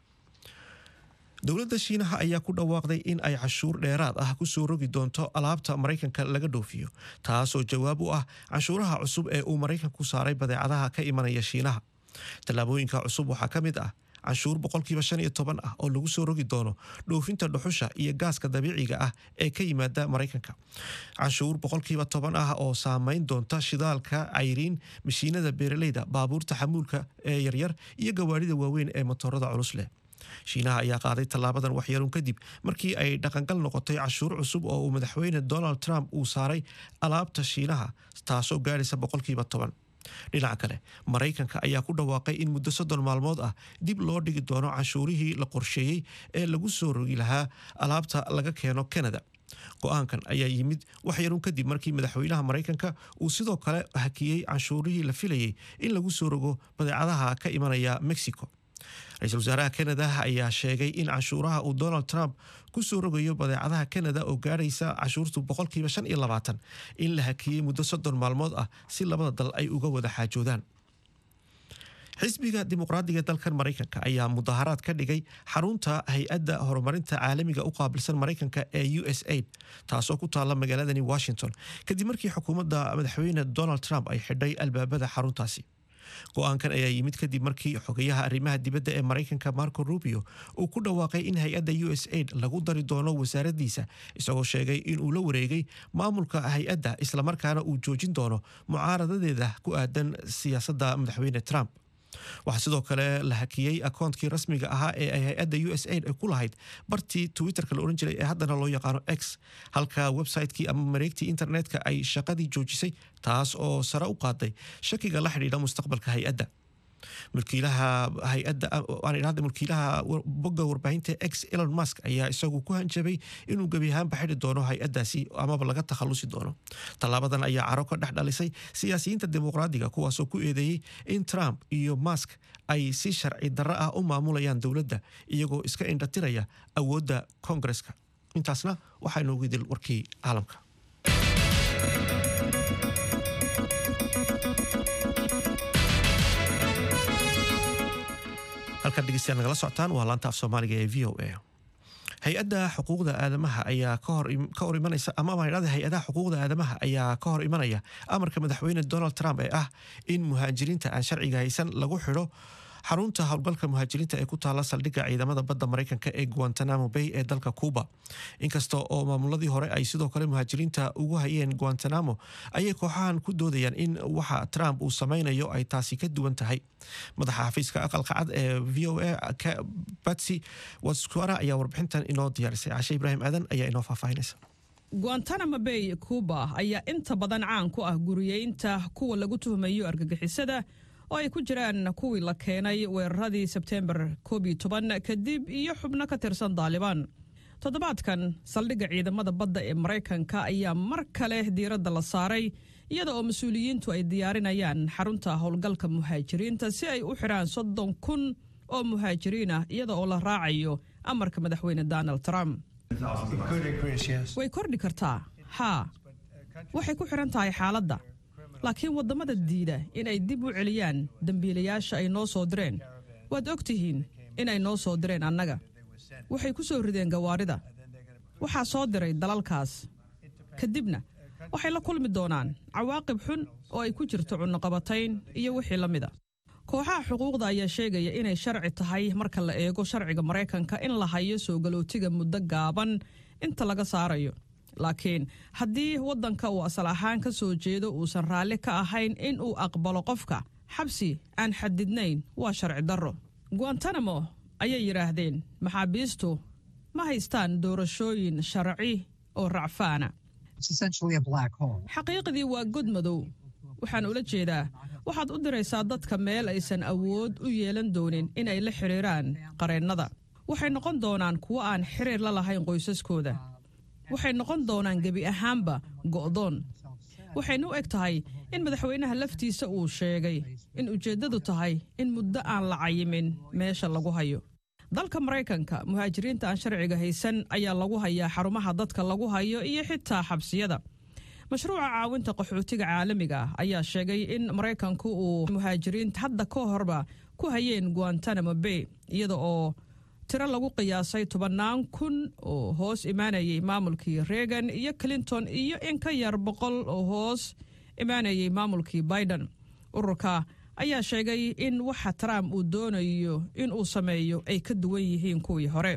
dowladda shiinaha ayaa ku dhawaaqday in ay cashuur dheeraad ah kusoo rogi doonto alaabta maraykanka laga dhoofiyo taasoo jawaab u ah canshuuraha cusub ee uu maraykanku saaray badeecadaha ka imanaya shiinaha tallaabooyinka cusub waxaa ka mid ah canshuur boqolkiiba shan iyo toban ah oo lagu soo rogi doono dhoofinta dhuxusha iyo gaaska dabiiciga ah ee ka yimaada maraykanka canshuur boqolkiiba toban ah oo saameyn doonta shidaalka cayriin mashiinada beeraleyda baabuurta xamuulka ee yaryar iyo gawaarida waaweyn ee matoorada culus leh shiinaha ayaa qaaday tallaabadan waxyaruun kadib markii ay dhaqangal noqotay cashuur cusub oo uu madaxweyne donald trump uu saaray alaabta shiinaha taasoo gaadhaysa boqolkiiba toban dhinaca kale maraykanka ayaa ku dhawaaqay in muddo soddon maalmood ah dib loo dhigi doono canshuurihii la qorsheeyey ee lagu soo rogi lahaa alaabta laga keeno canada go-aankan ayaa yimid waxyaruun kadib markii madaxweynaha maraykanka uu sidoo kale hakiyey canshuurihii la filayey in lagu soo rogo badeecadaha ka imanaya mexico ra-iisul wasaaraha canada ayaa sheegay in canshuuraha uu donald trump ku soo rogayo badeecadaha canada oo gaadhaysa cashuurtu boqolkiiba shan iyo labaatan in la hakiyey muddo soddon maalmood ah si labada dal ay uga wada xaajoodaan xisbiga dimuqraadiga dalkan maraykanka ayaa mudaharaad ka dhigay xarunta hay-adda horumarinta caalamiga u qaabilsan maraykanka ee u s aid taasoo ku taalla magaaladani washington kadib markii xukuumadda madaxweyne donald trump ay xidhay albaabada xaruntaasi go-aankan ayaa yimid kadib markii xogayaha arrimaha dibadda ee maraykanka marco rubio uu ku dhawaaqay in hay-adda u s aid lagu dari doono wasaaraddiisa isagoo sheegay inuu la wareegay maamulka hay-adda islamarkaana uu joojin doono mucaaradadeeda ku aadan siyaasadda madaxweyne trump waxaa sidoo kale la hakiyey akoonkii rasmiga ahaa ee ay hay-adda u s aid ku lahayd bartii twitterka la ohan jiray ee haddana loo yaqaano x halka website-kii ama mareegtii internetka ay shaqadii joojisay taas oo sare u qaaday shakiga la xidhiidha mustaqbalka hay-adda mulkiilaha hay-adda aan idhahda mulkiilaha bogga warbaahinta x elon musk ayaa isagu ku hanjabay inuu gebi ahaanba xidhi doono hay-addaasi amaba laga takhalusi doono tallaabadan ayaa caro ka dhex dhalisay siyaasiyiinta dimuqraadiga kuwaasoo ku eedeeyey in trump iyo musk ay si sharci darro ah u maamulayaan dowladda iyagoo iska indhatiraya awoodda koongareska intaasna waxaa inoogu idil warkii caalamka halkaad dhegeystayaal nagala socotaan waa laanta af soomaaliga ee v o a hay-adda xuquuqda aadamaha ayaa ka hor imanaysa ama maydhada hay-adaha xuquuqda aadamaha ayaa ka hor imanaya amarka madaxweyne donald trump ee ah in muhaajiriinta aan sharciga haysan lagu xidho xarunta howlgalka muhaajiriinta ee ku taala saldhigga ciidamada badda maraykanka ee guantanamo bay ee dalka cuuba inkasta oo maamuladii hore ay sidoo kale muhaajiriinta ugu hayeen guantanamo ayay kooxahan ku doodayaan in waxa trump uu sameynayo ay taasi ka duwan tahay madaxa xafiiska aqalka cad ee v o a batsy waskuara ayaa warbixintan inoo diyaarisay cashe ibraahim aadan ayaa inoo faahfaahinaysa guantanamo bay cuuba ayaa inta badan caan ku ah guriyeynta kuwa lagu tuhmayo argagixisada oo ay ku jiraan kuwii la keenay weeraradii sebteembar koob iyo toban kadib iyo xubno ka tirsan daalibaan toddobaadkan saldhigga ciidamada badda ee maraykanka ayaa mar kale diiradda la saaray iyada oo mas-uuliyiintu ay diyaarinayaan xarunta howlgalka muhaajiriinta si ay u xidhaan soddon kun oo muhaajiriin ah iyada oo la raacayo amarka madaxweyne donald trump way kordhi kartaa haa waxay ku xidhan tahay xaaladda laakiin waddamada diida in ay dib u celiyaan dembiilayaasha ay noo soo direen waad og tihiin in ay noo soo direen annaga waxay ku soo rideen gawaarida waxaa soo diray dalalkaas kadibna waxay la kulmi doonaan cawaaqib xun oo ay ku jirto cunnoqabatayn iyo wixii la mida kooxaha xuquuqda ayaa sheegaya inay sharci tahay marka la eego sharciga maraykanka in la hayo soo galootiga muddo gaaban inta laga saarayo laakiin haddii waddanka uu asal ahaan ka soo jeedo uusan raalli ka ahayn in uu aqbalo qofka xabsi aan xadidnayn waa sharci darro guantanamo ayay yidhaahdeen maxaabiistu ma haystaan doorashooyin sharci oo racfaana xaqiiqdii waa god madow waxaan ula jeedaa waxaad u diraysaa dadka meel aysan awood u yeelan doonin in ay la xidhiiraan qareennada waxay noqon doonaan kuwo aan xiriir la lahayn qoysaskooda waxay noqon doonaan gebi ahaanba go'doon waxayna u eg tahay in madaxweynaha laftiisa uu sheegay in ujeeddadu tahay in muddo aan la cayimin meesha lagu hayo dalka maraykanka muhaajiriinta aan sharciga haysan ayaa lagu hayaa xarumaha dadka lagu hayo iyo xitaa xabsiyada mashruuca caawinta qaxootiga caalamiga ah ayaa sheegay in maraykanku uu muhaajiriinta hadda ka horba ku hayeen guantanamo bay iyada oo tiro lagu qiyaasay tobannaan kun oo hoos imaanayay maamulkii reagan iyo clinton iyo in ka yar boqol oo hoos imaanayay maamulkii biden ururka ayaa sheegay in waxa trump uu doonayo in uu sameeyo ay ka duwan yihiin kuwii hore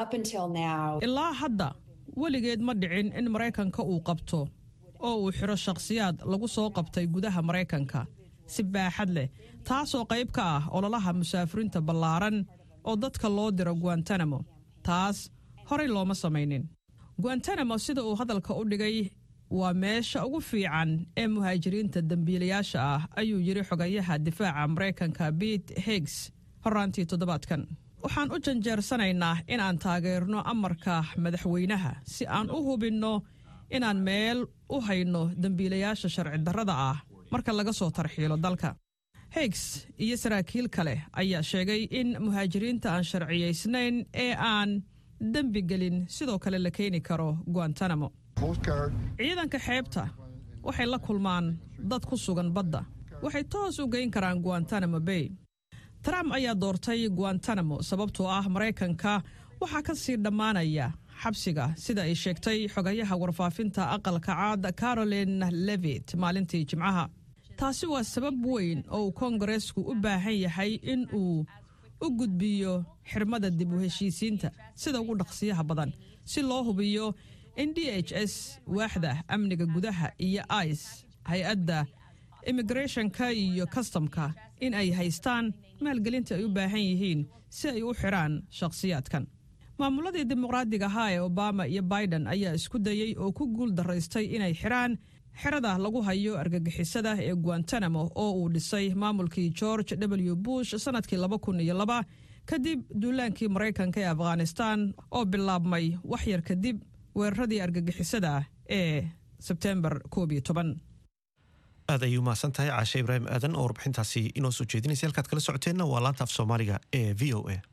ilaa hadda weligeed ma dhicin in maraykanka uu qabto oo uu xidho shakhsiyaad lagu soo qabtay gudaha maraykanka si baaxad leh taasoo qayb ka ah ololaha musaafiriinta ballaaran oo dadka loo diro guantanamo taas horey looma samaynin guantanamo sida uu hadalka u dhigay waa meesha ugu fiican ee muhaajiriinta dembiilayaasha ah ayuu yidhi xogayaha difaaca maraykanka bete higgs horaantii toddobaadkan waxaan u janjeersanaynaa inaan taageerno amarka madaxweynaha si aan u hubinno inaan meel u hayno dembiilayaasha sharci darrada ah marka laga soo tarxiilo dalka higgs iyo saraakiil kale ayaa sheegay in muhaajiriinta aan sharciyaysnayn ee aan dembi gelin sidoo kale la keeni karo guantanamo ciidanka xeebta waxay la kulmaan dad ku sugan badda waxay toos u geyn karaan guantanamo bay trump ayaa doortay guantanamo sababtoo ah maraykanka waxaa ka sii dhammaanaya xabsiga sida ay sheegtay xogayaha warfaafinta aqalka caad caroline levit maalintii jimcaha taasi waa sabab weyn oo uu koongareesku u baahan yahay in uu u gudbiyo xirmada dib u heshiisiinta sida ugu dhaqsiyaha badan si loo hubiyo in d h s waaxda amniga gudaha iyo ice hay-adda immigrethonka iyo kastamka in ay haystaan maalgelinta ay u baahan yihiin si ay u xidhaan shakhsiyaadkan maamuladii dimuqraadiga ahaa ee obama iyo biden ayaa isku dayey oo ku guul daraystay inay xidhaan xerada lagu hayo argagixisada ee guantanamo oo uu dhisay maamulkii george w bush sannadkii laba kun iyo laba kadib duulaankii maraykanka ee afghanistan oo bilaabmay waxyar kadib weeraradii argagixisada ee sebtembar koob iyo toban aad ayay umahadsan tahay caashe ibraahim aadan oo warbixintaasi inoo soo jeedinaysa halkaad kala socoteenna waa laanta af soomaaliga ee v o a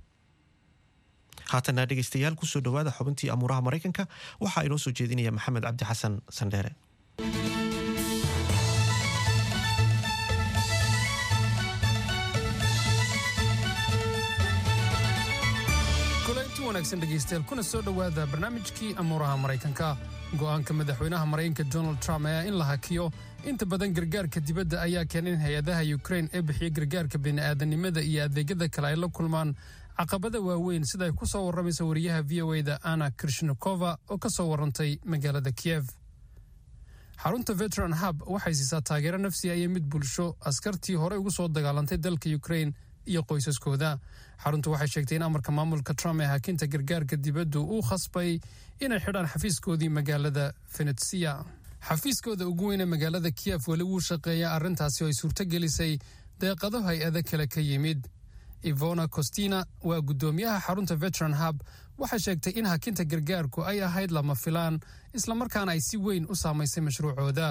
haatana dhegaystayaal kusoo dhowaada xubintii amuuraha maraykanka waxaa inoo soo jeedinaya maxamed cabdi xasan sandheere kulanti wanaagsan dhegaystayaal kuna soo dhowaada barnaamijkii amuuraha maraykanka go'aanka madaxweynaha maraykanka donald trump ayaa in la hakiyo inta badan gargaarka dibadda ayaa keenay in hay-adaha yukrain ee bixiya gargaarka bini'aadanimada iyo adeegyada kale ay la kulmaan caqabada waaweyn sida ay ku soo warramaysa wariyaha v o eda ana krishnikova oo ka soo warrantay magaalada kiyef xarunta veteran hub waxay siisaa taageero nafsiya iyo mid bulsho askartii horey ugu soo dagaalantay dalka yukrain iyo qoysaskooda xaruntu waxay sheegtay in amarka maamulka trump ee hakinta gargaarka dibaddu uu khasbay inay xidhaan xafiiskoodii magaalada venetsia xafiiskooda ugu weyn ee magaalada kiyef weli wuu shaqeeya arrintaasi oo ay suurto gelisay deeqado hay-ado kale ka yimid ivona costina waa guddoomiyaha xarunta veteran hub waxay sheegtay in hakinta gargaarku ay ahayd lama filaan islamarkaana ay si weyn u saamaysay mashruucooda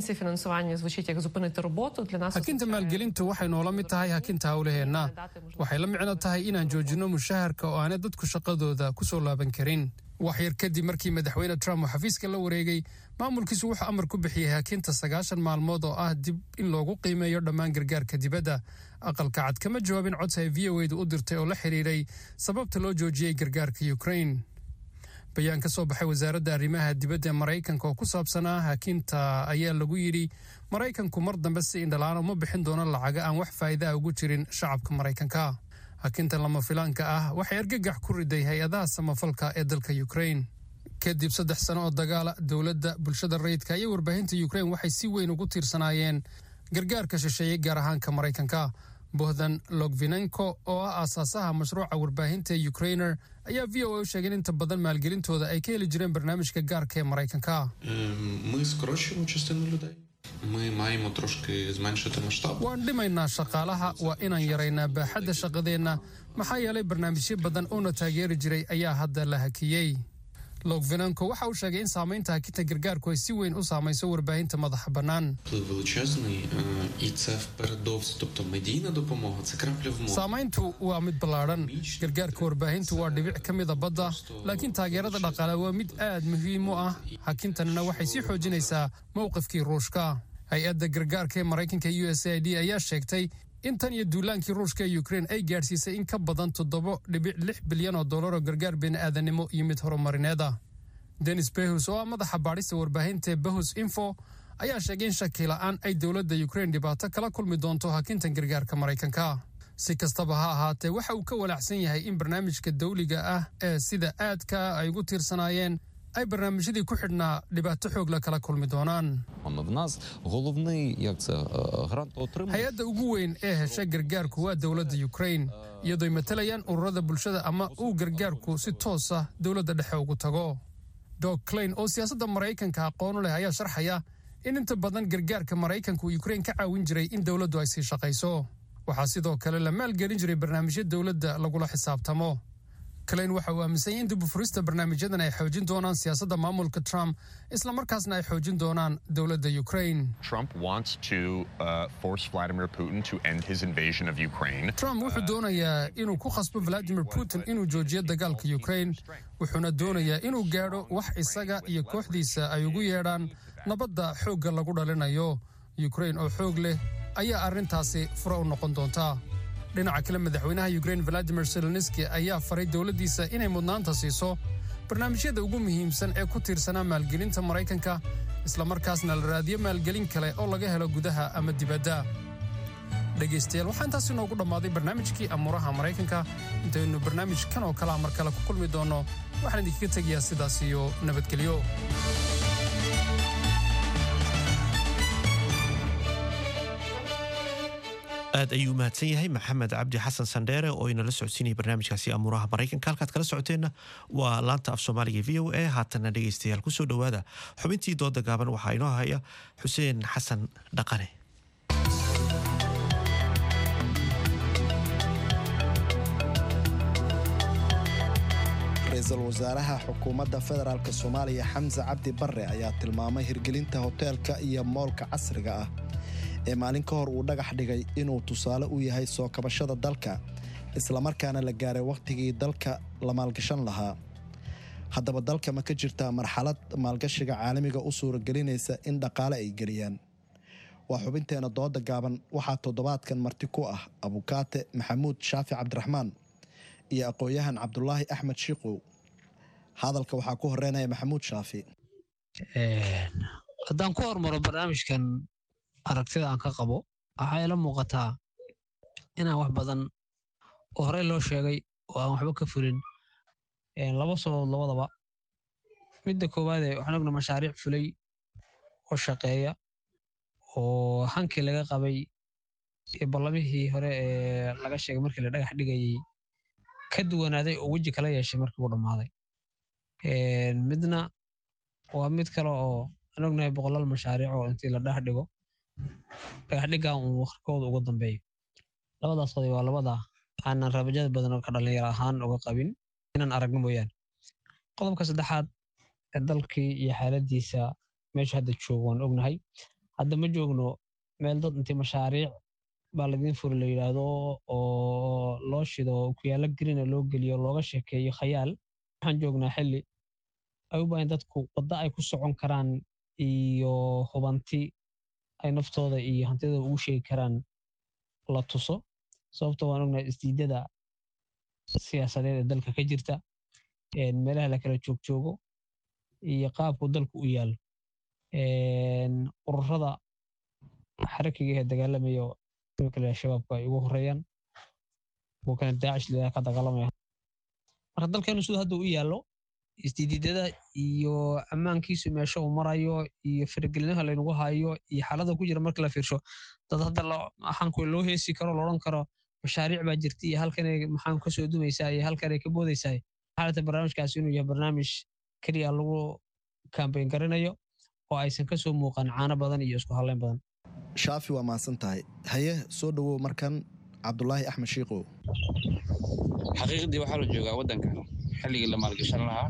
hakinta maalgelintu waxay noola mid tahay hakinta howlaheenna waxay la micno tahay inaan joojinno mushaharka oo aanay dadku shaqadooda ku soo laaban karin waxyar kadib markii madaxweyne trump uu xafiiska la wareegay maamulkiisu wuxuu amar ku bixiyey hakinta sagaashan maalmood oo ah dib in loogu qiimeeyo dhammaan gargaarka dibadda aqalka cad kama jawaabin codsi ay v o edu u dirtay oo la xidhiidhay sababta loo joojiyey gargaarka ukrain bayaan ka soo baxay wasaaradda arrimaha dibadda ee maraykanka oo ku saabsanaa hakinta ayaa lagu yidhi maraykanku mar dambe si indhalaan uma bixin doono lacaga aan wax faa'iida ah ugu jirin shacabka maraykanka hakinta lama filaanka ah waxay argagax ku riday hay-adaha samafalka ee dalka ukrain kadib saddex sano oo dagaala dowladda bulshada rayidka iyo warbaahinta ukrain waxay si weyn ugu tiirsanaayeen gargaarka shisheeye gaar ahaanka maraykanka bohdan logvinenko oo ah aasaasaha mashruuca warbaahinta ee ukrainer ayaa v o a u sheegay in inta badan maalgelintooda ay ka heli jireen barnaamijka gaarka ee maraykanka Ми скорочуємо частину людей. Ми маємо трошки зменшити масштаб. waan dhimaynaa shaqaalaha waa inaan yaraynaa baaxadda shaqadeenna maxaa yeelay barnaamijyo badan oona taageeri jiray ayaa hadda la hakiyey logvinenko waxa uu sheegay in saamaynta hakinta gargaarku ay si weyn u saamayso warbaahinta madaxa bannaan Вплив величезний, е, і це впередовс, тобто медійна допомога, це крапля в морі. saamayntu waa mid ballaadhan gargaarka warbaahintu waa dhibic ka mida badda laakiin taageerada dhaqaale waa mid aad muhiim u ah hakintanina waxay sii xoojinaysaa mowqifkii ruushka hay-adda gargaarka ee maraykanka u s a d ayaa sheegtay in tan iyo duulaankii ruushka ee ukrain ay gaadhsiisay in ka badan toddobo dhibic lix bilyan oo dollar oo gargaar bini'aadanimo iyo mid horumarineed ah denis behus oo ah madaxa baadhista warbaahinta ee behus info ayaa sheegay in shaki la'aan ay dowladda ukrain dhibaato kala kulmi doonto hakintan gargaarka maraykanka si kastaba ha ahaatee waxa uu ka walaacsan yahay in barnaamijka dawliga ah ee sida aadka ay ugu tiirsanaayeen ay barnaamijyadii ku xidhnaa dhibaato xoog la kala kulmi doonaan В нас головний як це е, грантоотримувач. hay-adda ugu weyn ee hesha gargaarku waa dowladda ukrain iyadooy matalayaan ururada bulshada ama uu gargaarku si toos ah dowladda dhexe ugu tago dog clain oo siyaasadda maraykanka aqoonu leh ayaa sharxaya in inta badan gargaarka maraykanku ukrain ka caawin jiray in dowladdu ay sii shaqayso waxaa sidoo kale la maalgelin jiray barnaamijyo dowladda lagula xisaabtamo clain waxa uu aaminsan yahay in dib u furista barnaamijyadan ay xoojin doonaan siyaasadda maamulka trump islamarkaasna ay xoojin doonaan dowladda ukrain Trump wants to uh, force Vladimir Putin to end his invasion of Ukraine. trump wuxuu doonayaa inuu ku khasbo vladimir putin inuu joojiyo dagaalka ukrain wuxuuna doonayaa inuu gaadho wax isaga iyo kooxdiisa ay ugu yeedhaan nabadda xoogga lagu dhalinayo ukrain oo xoog leh ayaa arrintaasi fure u noqon doonta dhinaca kale madaxweynaha ukrain valadimir zelenski ayaa faray dowladdiisa inay mudnaanta siiso barnaamijyada ugu muhiimsan ee ku tiirsanaa maalgelinta maraykanka islamarkaasna la raadiyo maalgelin kale oo laga helo gudaha ama dibadda dhegaystayaal waxaa intaasi noogu dhammaaday barnaamijkii amuuraha maraykanka intaynu barnaamij kan oo kalea mar kale ku kulmi doonno waxaan idinkaga tegayaa sidaas iyo nabadgelyo aad ayuu mahadsan yahay maxamed cabdi xasan sandheere oo inala socodsiinaya barnaamijkaasi amuuraha maraykanka halkaad kala socoteenna waa laanta af soomaaliga v o a haatanna dhegaystayaal kusoo dhowaada xubintii dooda gaaban waxaa inoo haya xuseen xasan dhaqane ra-iisul wasaaraha xukuumadda federaalk soomaaliya xamse cabdi barre ayaa tilmaamay hirgelinta hoteelka iyo moolka casriga ah ee maalin ka hor uu dhagax dhigay inuu tusaale u yahay soo kabashada dalka islamarkaana la gaaray wakhtigii dalka la maalgashan lahaa haddaba dalka ma ka jirtaa marxalad maalgashiga caalamiga u suuragelinaysa in dhaqaale ay geliyaan waa xubinteena dooda gaaban waxaa toddobaadkan marti ku ah abukaate maxamuud shaafi cabdiraxmaan iyo aqoon-yahan cabdulaahi axmed shiikow hadalka waxaa ku horeynaya maxamuud shaafi haddaan ku hormaro barnaamijkan aragtida aan ka qabo waxaa ila muuqataa inaan wax badan oo horey loo sheegay oo aan waxba ka fulin laba sababood labadaba midda koowaade waxaan ogna mashaariic fulay oo shaqeeya oo hankii laga qabay iyo ballamihii hore ee laga sheegay markii la dhagax dhigayey ka duwanaaday oo weji kala yeeshay markii uu dhammaaday midna waa mid kale oo aan ognahay boqolaal mashaariic oo intii la dhagax dhigo dhagax dhigaa uun waqtikooda ugu dambeeyo labadaas qodob waa labada aanan rabajada badan oo ka dhalinyaro ahaan uga qabin inaan aragno mooyaane qodobka saddexaad ee dalkii iyo xaaladiisa meesha hadda joogo waan ognahay hadda ma joogno meel dad intii mashaariic baa ladiin furi la yidhaahdo oo loo shido kuyaalo grina loo geliyo looga sheekeeyo khayaal waxaan joognaa xilli ay u baahan dadku wadda ay ku socon karaan iyo hubanti ay naftooda iyo hantidooda ugu sheegi karaan la tuso sababto waan ognahay isdiidada siyaasadeed ee dalka ka jirta meelaha la kala joogjoogo iyo qaabku dalku u yaalo ururada xarakiga ee dagaalamayo imika shabaabku ay ugu horeeyaan kuwa kale daacish lidaa ka dagaalamaya marka dalkeenu siduu hadda u yaallo isdiididada iyo ammaankiisu meesha uu marayo iyo faragelinaha laynagu hayo iyo xaalada ku jira marka la fiirsho dad hadda maxaanku loo heesi karo loodhan karo mashaariic baa jirta iyo halkanay maxaan ka soo dumaysaa iyo halkanay ka boodaysaa xaalata barnaamijkaasi inuu yahay barnaamij keliya lagu kambayn garanayo oo aysan ka soo muuqan caano badan iyo isku halleyn badan shaafi waa mahadsan tahay haye soo dhowow markan cabdulaahi axmed shiikow xaqiiqdii waxaa la joogaa waddankan xilligii la maalgashan lahaa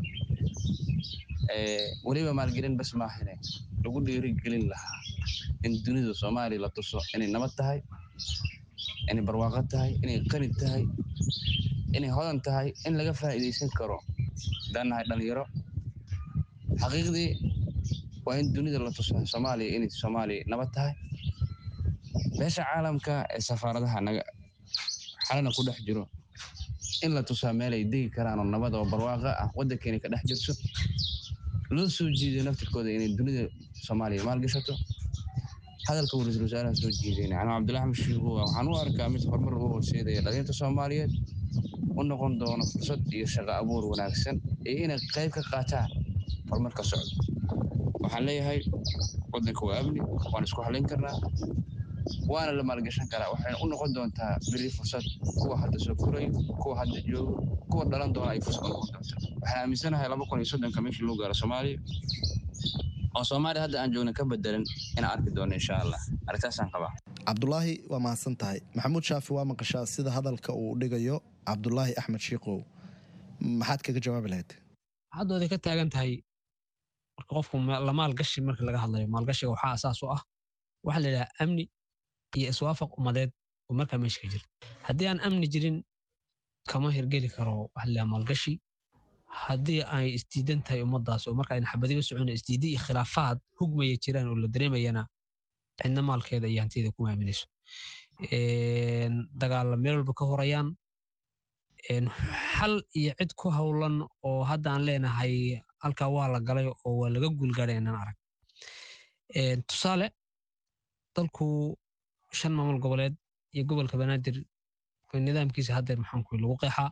weliba maalgelin bas maahane lagu dhiirigelin lahaa in dunida soomaaliya la tuso inay nabad tahay inay barwaaqo tahay inay qani tahay inay hodan tahay in laga faa'iidaysan karo dannahay dhalinyaro xaqiiqdii waa in dunida la tuso soomaaliya inay soomaaliya nabad tahay beesha caalamka ee safaaradaha naga xalana ku dhex jiro in la tusaa meel ay degi karaan oo nabad oo barwaaqo ah waddankeena ka dhex jirto loo soo jiiday naftirkooda inay dunida soomaaliya maalgashato hadalka uu ra-iisul wasaaraha soo jiidayna anuu cabdullahi axmed shiigo waxaan u arkaa mid horumar u horseedaya dhalinta soomaaliyeed u noqon doono fursad iyo shaqo abuur wanaagsan iyo inay qayb ka qaataan horumarka socda waxaan leeyahay waddanka waa amni waan isku halayn karnaa waana la maalgashan karaa waxayna u noqon doontaa beri fursad kuwa hadda soo furayo kuwa hadda joogo kuwa dhalan doona ay fursad u noqon doonta waxaan aaminsanahay laba kun iyo soddonka meeshii loo gaaro soomaaliya oo soomaaliya hadda aan joogna ka bedelan inaan arki doono insha allah arrintaasaan qabaa cabdulaahi waa mahadsan tahay maxamuud shaafi waa maqashaa sida hadalka uu dhigayo cabdulaahi axmed shiikow maxaad kaga jawaabi lahayd haddooday ka taagan tahay marka qofku la maalgashi marka laga hadlayo maalgashiga waxaa asaas u ah waxaa la yidhaha amni iyo iswaafaq ummadeed oo markaa meesha ka jira haddii aan amni jirin kama hirgeli karo waxa la maalgashi haddii ay isdiidan tahay ummaddaas oo marka ayna xabadiga socon isdiidi iyo khilaafaad hugmaya jiraan oo la dareemayana cidna maalkeeda iyo hantiyeeda kuma aaminayso dagaalla meel walba ka horayaan xal iyo cid ku howlan oo hadda aan leenahay halkaa waa la galay oo waa laga guulgaadhay inaan arag tusaale dalku shan maamul goboleed iyo gobolka banaadir nidaamkiisa haddeer maxaanku lagu qeexaa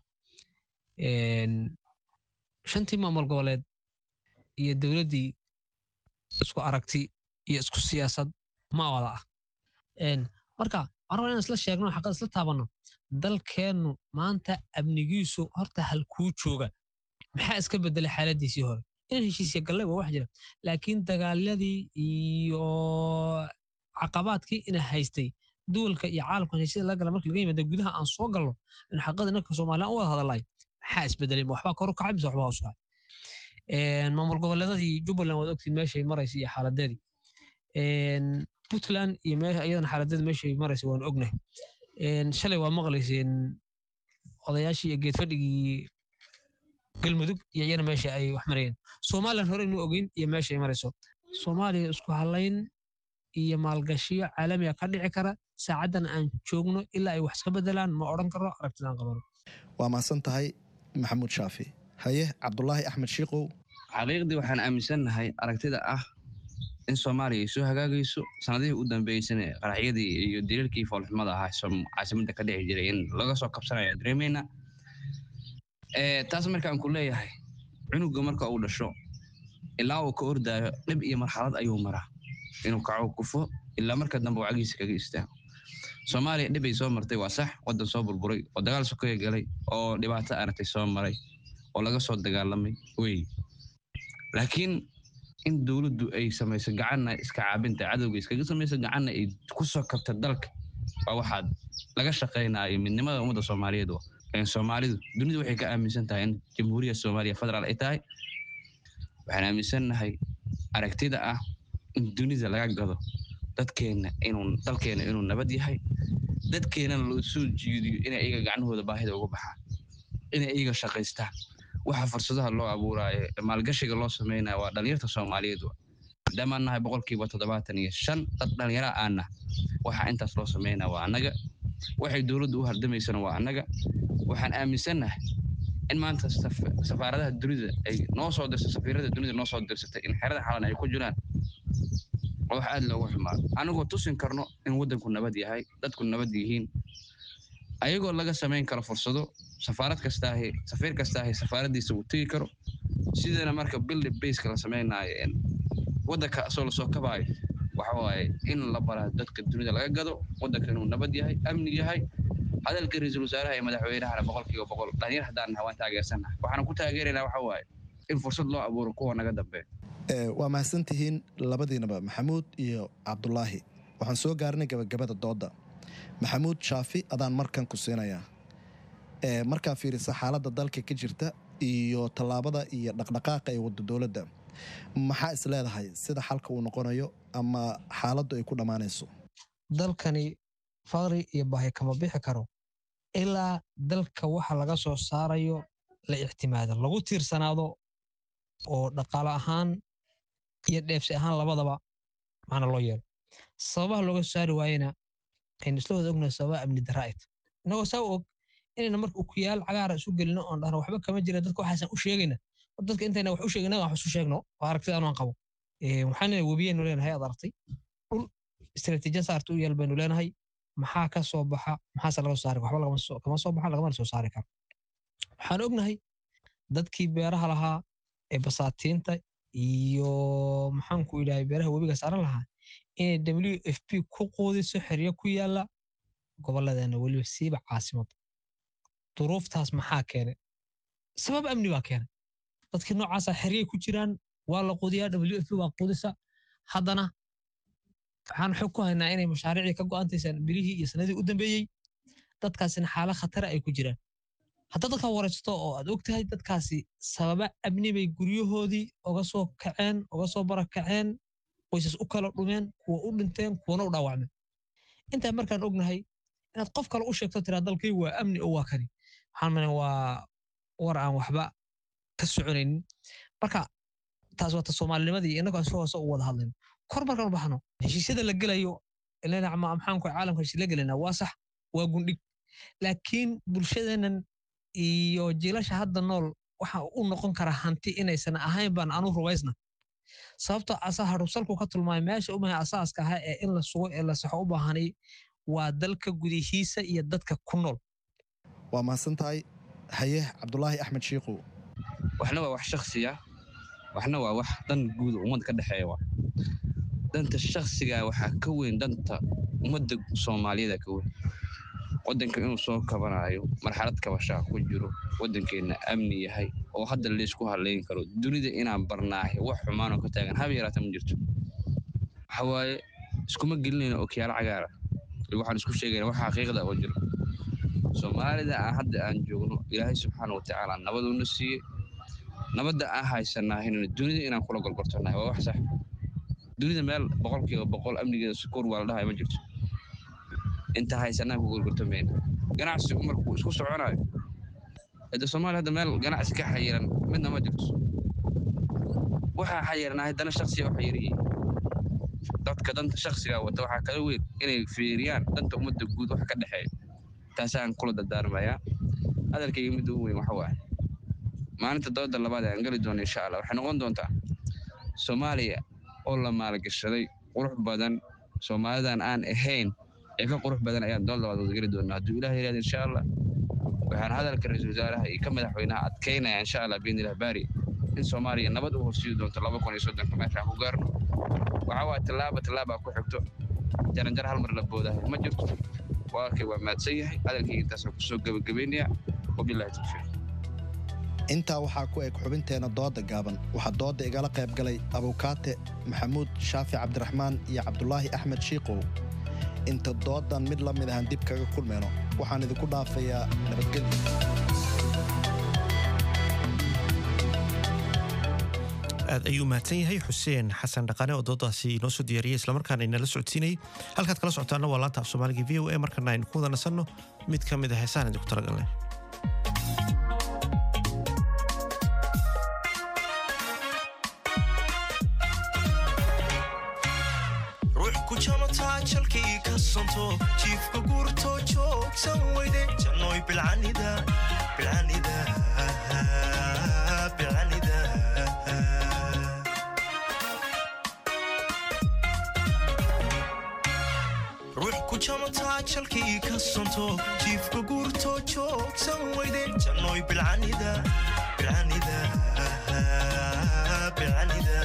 shantii maamul goboleed iyo dowladdii isku aragti iyo isku siyaasad ma wada ah marka waxaan rabaa inaan isla sheegno xaqad isla taabanno dalkeennu maanta amnigiisu horta halkuu jooga maxaa iska bedelay xaaladiisii hore inaan heshiisya gallay waa wax jira laakiin dagaaladii iyo caqabaadkii ina haystay duwalka iyo caalamkan heshiida laga gala marka laga yimaada gudaha aan soo galno in xaqada inanka soomaaliya u wada hadalay maxaa isbedelay ma waxbaa kor u kacay mise waxbaa hoos kacay maamul goboleedadii jubbaland waad ogtiin meeshay maraysa iyo xaaladeedii puntland iyo iyadana xaaladeeda meeshay maraysa waan ognahay shalay waa maqlayseen odayaashii iyo geedfadhigii galmudug iyo iyana meesha ay wax marayeen somalilan hore inuu ogeyn iyo meesha ay marayso soomaaliya isku halayn iyo maalgashiyo caalamiga ka dhici kara saacaddan aan joogno ilaa ay wax iska bedelaan ma odhan karo aragtidaan qabano waa mahadsan tahay maxamuud shaafi haye cabdulaahi axmed shiikow xaqiiqdii waxaan aaminsannahay aragtida ah in soomaaliya ay soo hagaagayso sanadihii u dambeysana qaraxyadii iyo daliilkii foolxumada ahaa som- caasimadda ka dhici jiray in laga soo kabsanayo aan dareemayna Eh, taas markaan ku leeyahay cunuga marka uu dhasho ilaa uu ka ordaayo dhib iyo marxalad ayuu maraa inuu kaco kufo ilaa marka dambe uu cagiisa kaga istaago soomaaliya dhib ay soo martay waa sax waddan soo burburay oo dagaal sokeeye galay oo dhibaato aragtay soo maray oo laga soo dagaalamay wey laakiin in dowladdu ay samayso gacanna iska caabinta cadowga iskaga samayso gacanna ay ku soo kabta dalka waa waxaad laga shaqaynayo midnimada ummadda soomaaliyeed wa Een soomaalidu dunidu waxay ka aaminsan tahay in jamhuuriyadda soomaaliya federaal ay tahay waxaan aaminsannahay aragtida ah in dunida laga gado dadkeenna inuu dalkeenna inuu nabad yahay dadkeennana loo soo jiidiyo inay iyaga gacnahooda baahida uga baxaan inay iyaga shaqaystaan waxa fursadaha loo abuuraayo maalgashiga loo samaynayo waa dhalinyarta soomaaliyeed wa maadaamaan nahay boqolkiiba toddobaatan iyo shan dad dhalinyara aanna waxa intaas loo samaynaya waa annaga waxay dowladdu u hardamaysana waa annaga waxaan aaminsannahay in maanta saf- safaaradaha dunida ay noo soo dirsa safiirada dunida noo soo dirsatay in xerada xalan ay ku jiraan oo wax aad loogu xumaado anagoo tusin karno in waddanku nabad yahay dadku nabad yihiin ayagoo laga samayn karo fursado safaarad kastaahi safiir kastaahi safaaradiisa uu tegi karo sidana marka build baseka la samaynaayo een waddanka asoo lasoo kabaayo waxa waaye in la baraa dadka dunida laga gado waddanka inuu nabad yahay amni yahay hadalka ra-iisul wasaaraha iyo madaxweynahana boqolkiiba boqol dhalinyar haddaan nahay waan taageersannahay waxaana ku taageeraynaa waxa waaye in fursad loo abuuro kuwa naga dambeeya Ee, waa mahadsantihiin labadiinaba maxamuud iyo cabdulaahi waxaan soo gaarnay gabagabada dooda maxamuud shaafi adaan markan ku siinayaa Ee, markaa fiirisa xaaladda dalka ka jirta iyo tallaabada iyo dhaqdhaqaaqa ee wadda dowladda maxaa is leedahay sida xalka uu noqonayo ama xaaladdu ay ku dhammaanayso dalkani faqri iyo baahi kama bixi karo ilaa dalka waxa laga soo saarayo la ictimaado lagu tiirsanaado oo dhaqaale ahaan iyo dheefsi ahaan labadaba macna loo yeelo sababaha looga soo saari waayena aynu isla wada ognahay sababa amni darra ay tahay innagoo saa u og inayna marka ukuyaal cagaara isu gelino oon dhahno waxba kama jira dadka waxaasan u sheegayna war dadka intayna wax u sheegina wax isu sheegno oo aragtida anaan qabo Ee, waxaan leenahay webiyaynu leenahay aad aragtay dhul istaraatiijiyad saarta u yaal baynu leenahay maxaa ka soo baxa maxaase laga soo saari waxba lagama soo- kama soo baxa lagamana soo saari karo waxaan ognahay dadkii beeraha lahaa ee basaatiinta iyo maxaanku idhahay beeraha webiga saaran lahaa inay w f p ku quudiso xeryo ku yaala gobolladeena weliba siiba caasimada duruuftaas maxaa keenay sabab amni baa keenay dadkii noocaasa xeryay ku jiraan waa la quudiyaa w f p waa quudisa haddana waxaan xog ku haynaa inay mashaariicii ka go'antaysaan bilihii iyo sanadii u dambeeyey dadkaasina xaalo khatara ay ku jiraan haddaad dadkaa waraysato oo aad og tahay dadkaasi sababa amni bay guryahoodii oga soo kaceen oga soo barakaceen qoysas u kala dhumeen kuwa u dhinteen kuwana u dhaawacmeen intaa markaan ognahay inaad qof kale u sheegto tiraa dalkii waa amni oo waa kani waxaan malan waa war aan waxba ka soconaynin marka taas waa ta soomaalinimadii innagoo isla hoose u wada hadlayno kor markaan u baxno heshiisyada la gelayo ilaa maxaanku caalamka heshiis la gelayna waa sax waa gundhig laakiin bulshadeennan iyo jiilasha hadda nool waxa u noqon kara hanti inaysan ahayn baan anu rubaysna sababtoo asaa harusalku ka tilmaamay meesha umahay asaaska ahaa ee in la sugo ee la saxo u baahanay waa dalka gudihiisa iyo dadka ku nool waa mahadsan tahay haye cabdulaahi axmed shiikow waxna waa wax shaksiya waxna waa wax dan guud oo ummadda ka dhexeeya waa danta shaksiga waxaa ka weyn danta ummadda soomaaliyada ka weyn waddanka inuu soo kabanayo marxalad kabashaa ku jiro waddankeenna amni yahay oo hadda laysku halayn karo dunida inaan barnaahay wax xumaanoo ka taagan haba yaraata ma jirto waxa waaye iskuma gelinayna okiyaalo cagaara iyo waxaan isku sheegayna wax xaqiiqda oo jiro soomaalida aan hadda aan joogno ilaahay subxaana wa tacaala nabaduuna siiyey nabadda aan haysanaahayna dunida inaan kula golgortanahay waa wax sax dunida meel boqolkiiba boqol amnigeeda sukuur waa la dhahay ma jirto inta haysanaan ku golgortamayna ganacsigu markuu isku soconayo hadda soomaaliya hadda meel ganacsi ka xayiran midna ma jirto waxaa xayiranahay dana shaksiga u xayiriyiin dadka danta shaksiga wata waxaa kala weyn inay fiiriyaan danta ummadda guud wax ka dhexeeya taasaan kula dardaarmayaa hadalkayga midda ugu weyn waxa waaye maalinta dooda labaad ee aan geli doono insha allah waxay noqon doontaa soomaaliya oo la maalgashaday qurux badan soomaalidan aan ahayn ee ka qurux badan ayaan dood labaad wada geli doonaa hadduu ilaah yidhahdo insha allah waxaan hadalka ra-iisul wasaaraha iyo ka madaxweynaha adkeynaya insha allah biidnilah baari in soomaaliya nabad u horsiidi doonto laba kun iyo soddonka meeshaan ku gaarno waxaa waa tallaaba tallaabaa ku xigto jaranjar hal mar la boodahay ma jirto walaalkay waa mahadsan yahay hadalkayga intaasaan kusoo gebagabeynaya wabilahi tawfiiq intaa waxaa ku eg xubinteena dooda gaaban waxaa dooda igala qayb galay abukaate maxamuud shaafi cabdiraxmaan iyo cabdulaahi axmed shiikow inta doodan mid la mid ahaan dib kaga kulmayno waxaan idinku dhaafayaa nabadgelyo aad ayuu mahadsan yahay xuseen xasan dhaqane oo doodaasi inoo soo diyaariyey islamarkaana inala socodsiinayay halkaad kala socotaana waa laanta af soomaaliga v o a markana aynu ku wada nasanno mid ka mid a heesaan idinku talagalnay ruux ku jamataa jalkii ka santo jiifka guurto joogsan weyde jannoy bilcanida bilcanida bilcanida ruux ku jamataa jalkii ka santo jiifka guurto joogsan weyde jannoy bilcanida bilcanida bilcanida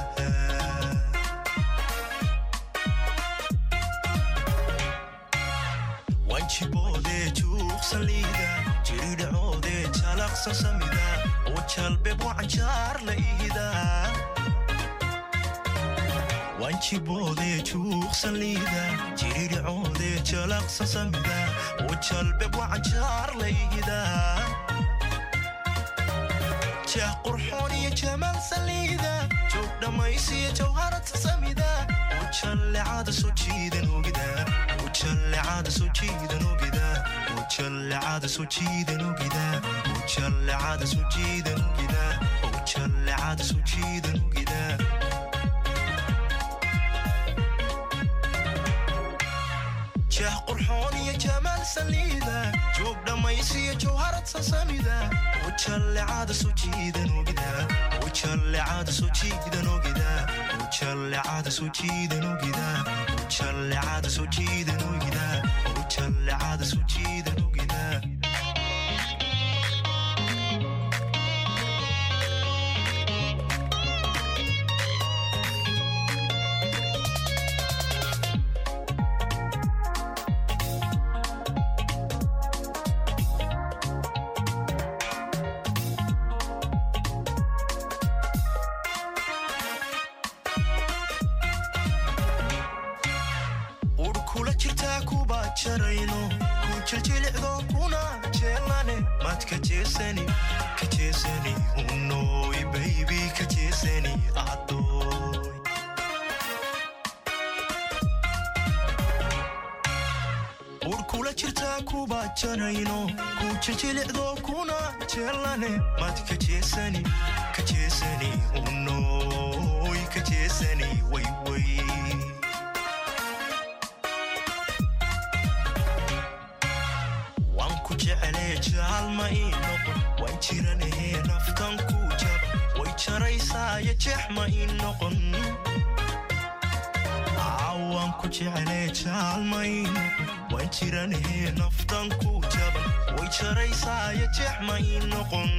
wanjiboode juuqsaliida jiridhacoode jalaqsan samida oo jalbeb wacanjaar la ihida wanjiboode juuqsaliida jiridhacoode jalaqsan samida oo jalbeb wacanjaar la ihida jeex qurxoon iyo jamaal saliida joog dhammaysiyo jawharata samida oo jallecada soo jiidan ogida ujallecada soo jiidan ogida ujallecada soo jiidan ogida ujallecada soo jiidan ogida ujallecada soo jiidan ogida jeex qurxoon iyo jamaal saliida joog dhammaysiyo jawharad sasamida ujallecada soo jiidan ogida ujallecada soo jiidan ogida ujallecada soo jiidan ogida ujallecada soo jiidan ogida ujallecada soo jiidan ogida ur kula jirtaa kuba jarayno ku jiljilicdo kuna jeelane mad ka jeesani ka jeesani unoy baybi ka jeesani adoy ur kula jirtaa kuba jarayno ku jiljilicdo kuna jeelane mad ka jeesani ka jeesani unoy ka jeesani wayway waan ku jeclee jaalma ii noqon waan jiranahee naftan ku jaba way jaraysaayo jeex ma ii noqon Aa, waan ku jeclee jaalma ii noqon waan jiranahee naftan ku jaba way jaraysaayo jeex ma ii noqon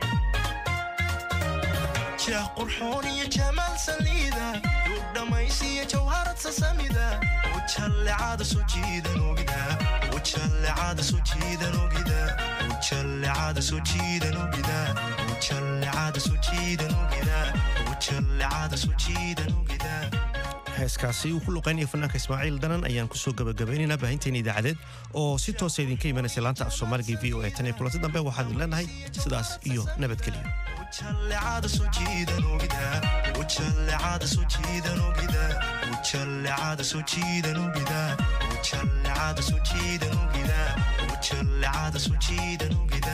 jeex qurxoon iyo jamaal saliida duug dhammaysiyo jawharad sasamida ujallecada soo jiidan ogida ujallecada soo jiidan ogida ujallecada soo jiidan ogida ujallecada soo jiidan ogida ujallecada soo jiidan ogida heeskaasi uu ku luqaynaya fanaanka ismaaciil danan ayaan kusoo gabagabaynaynaa baahinteena idaacadeed oo si toosa idinka imanaysa laanta af soomaaliga v o a tan iyo kulanti dambe waxaan idin leenahay sidaas iyo nabadgelyo ujallecada soo jiidan ogida ujallecada soo jiidan ogida ujallecada soo jiidan ogida ujallecada soo jiidan ogida ujallecada soo jiidan ogida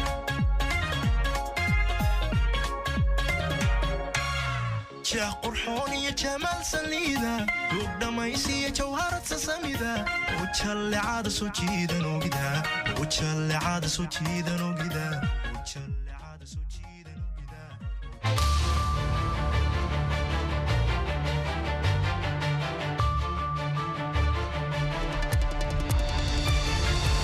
jeex qurxoon iyo jamaal saliida duug dhammaysiyo jawharad sasamida ujallecada soo jiidan ogida ujallecada soo jiidan ogida ujallecada soo jiida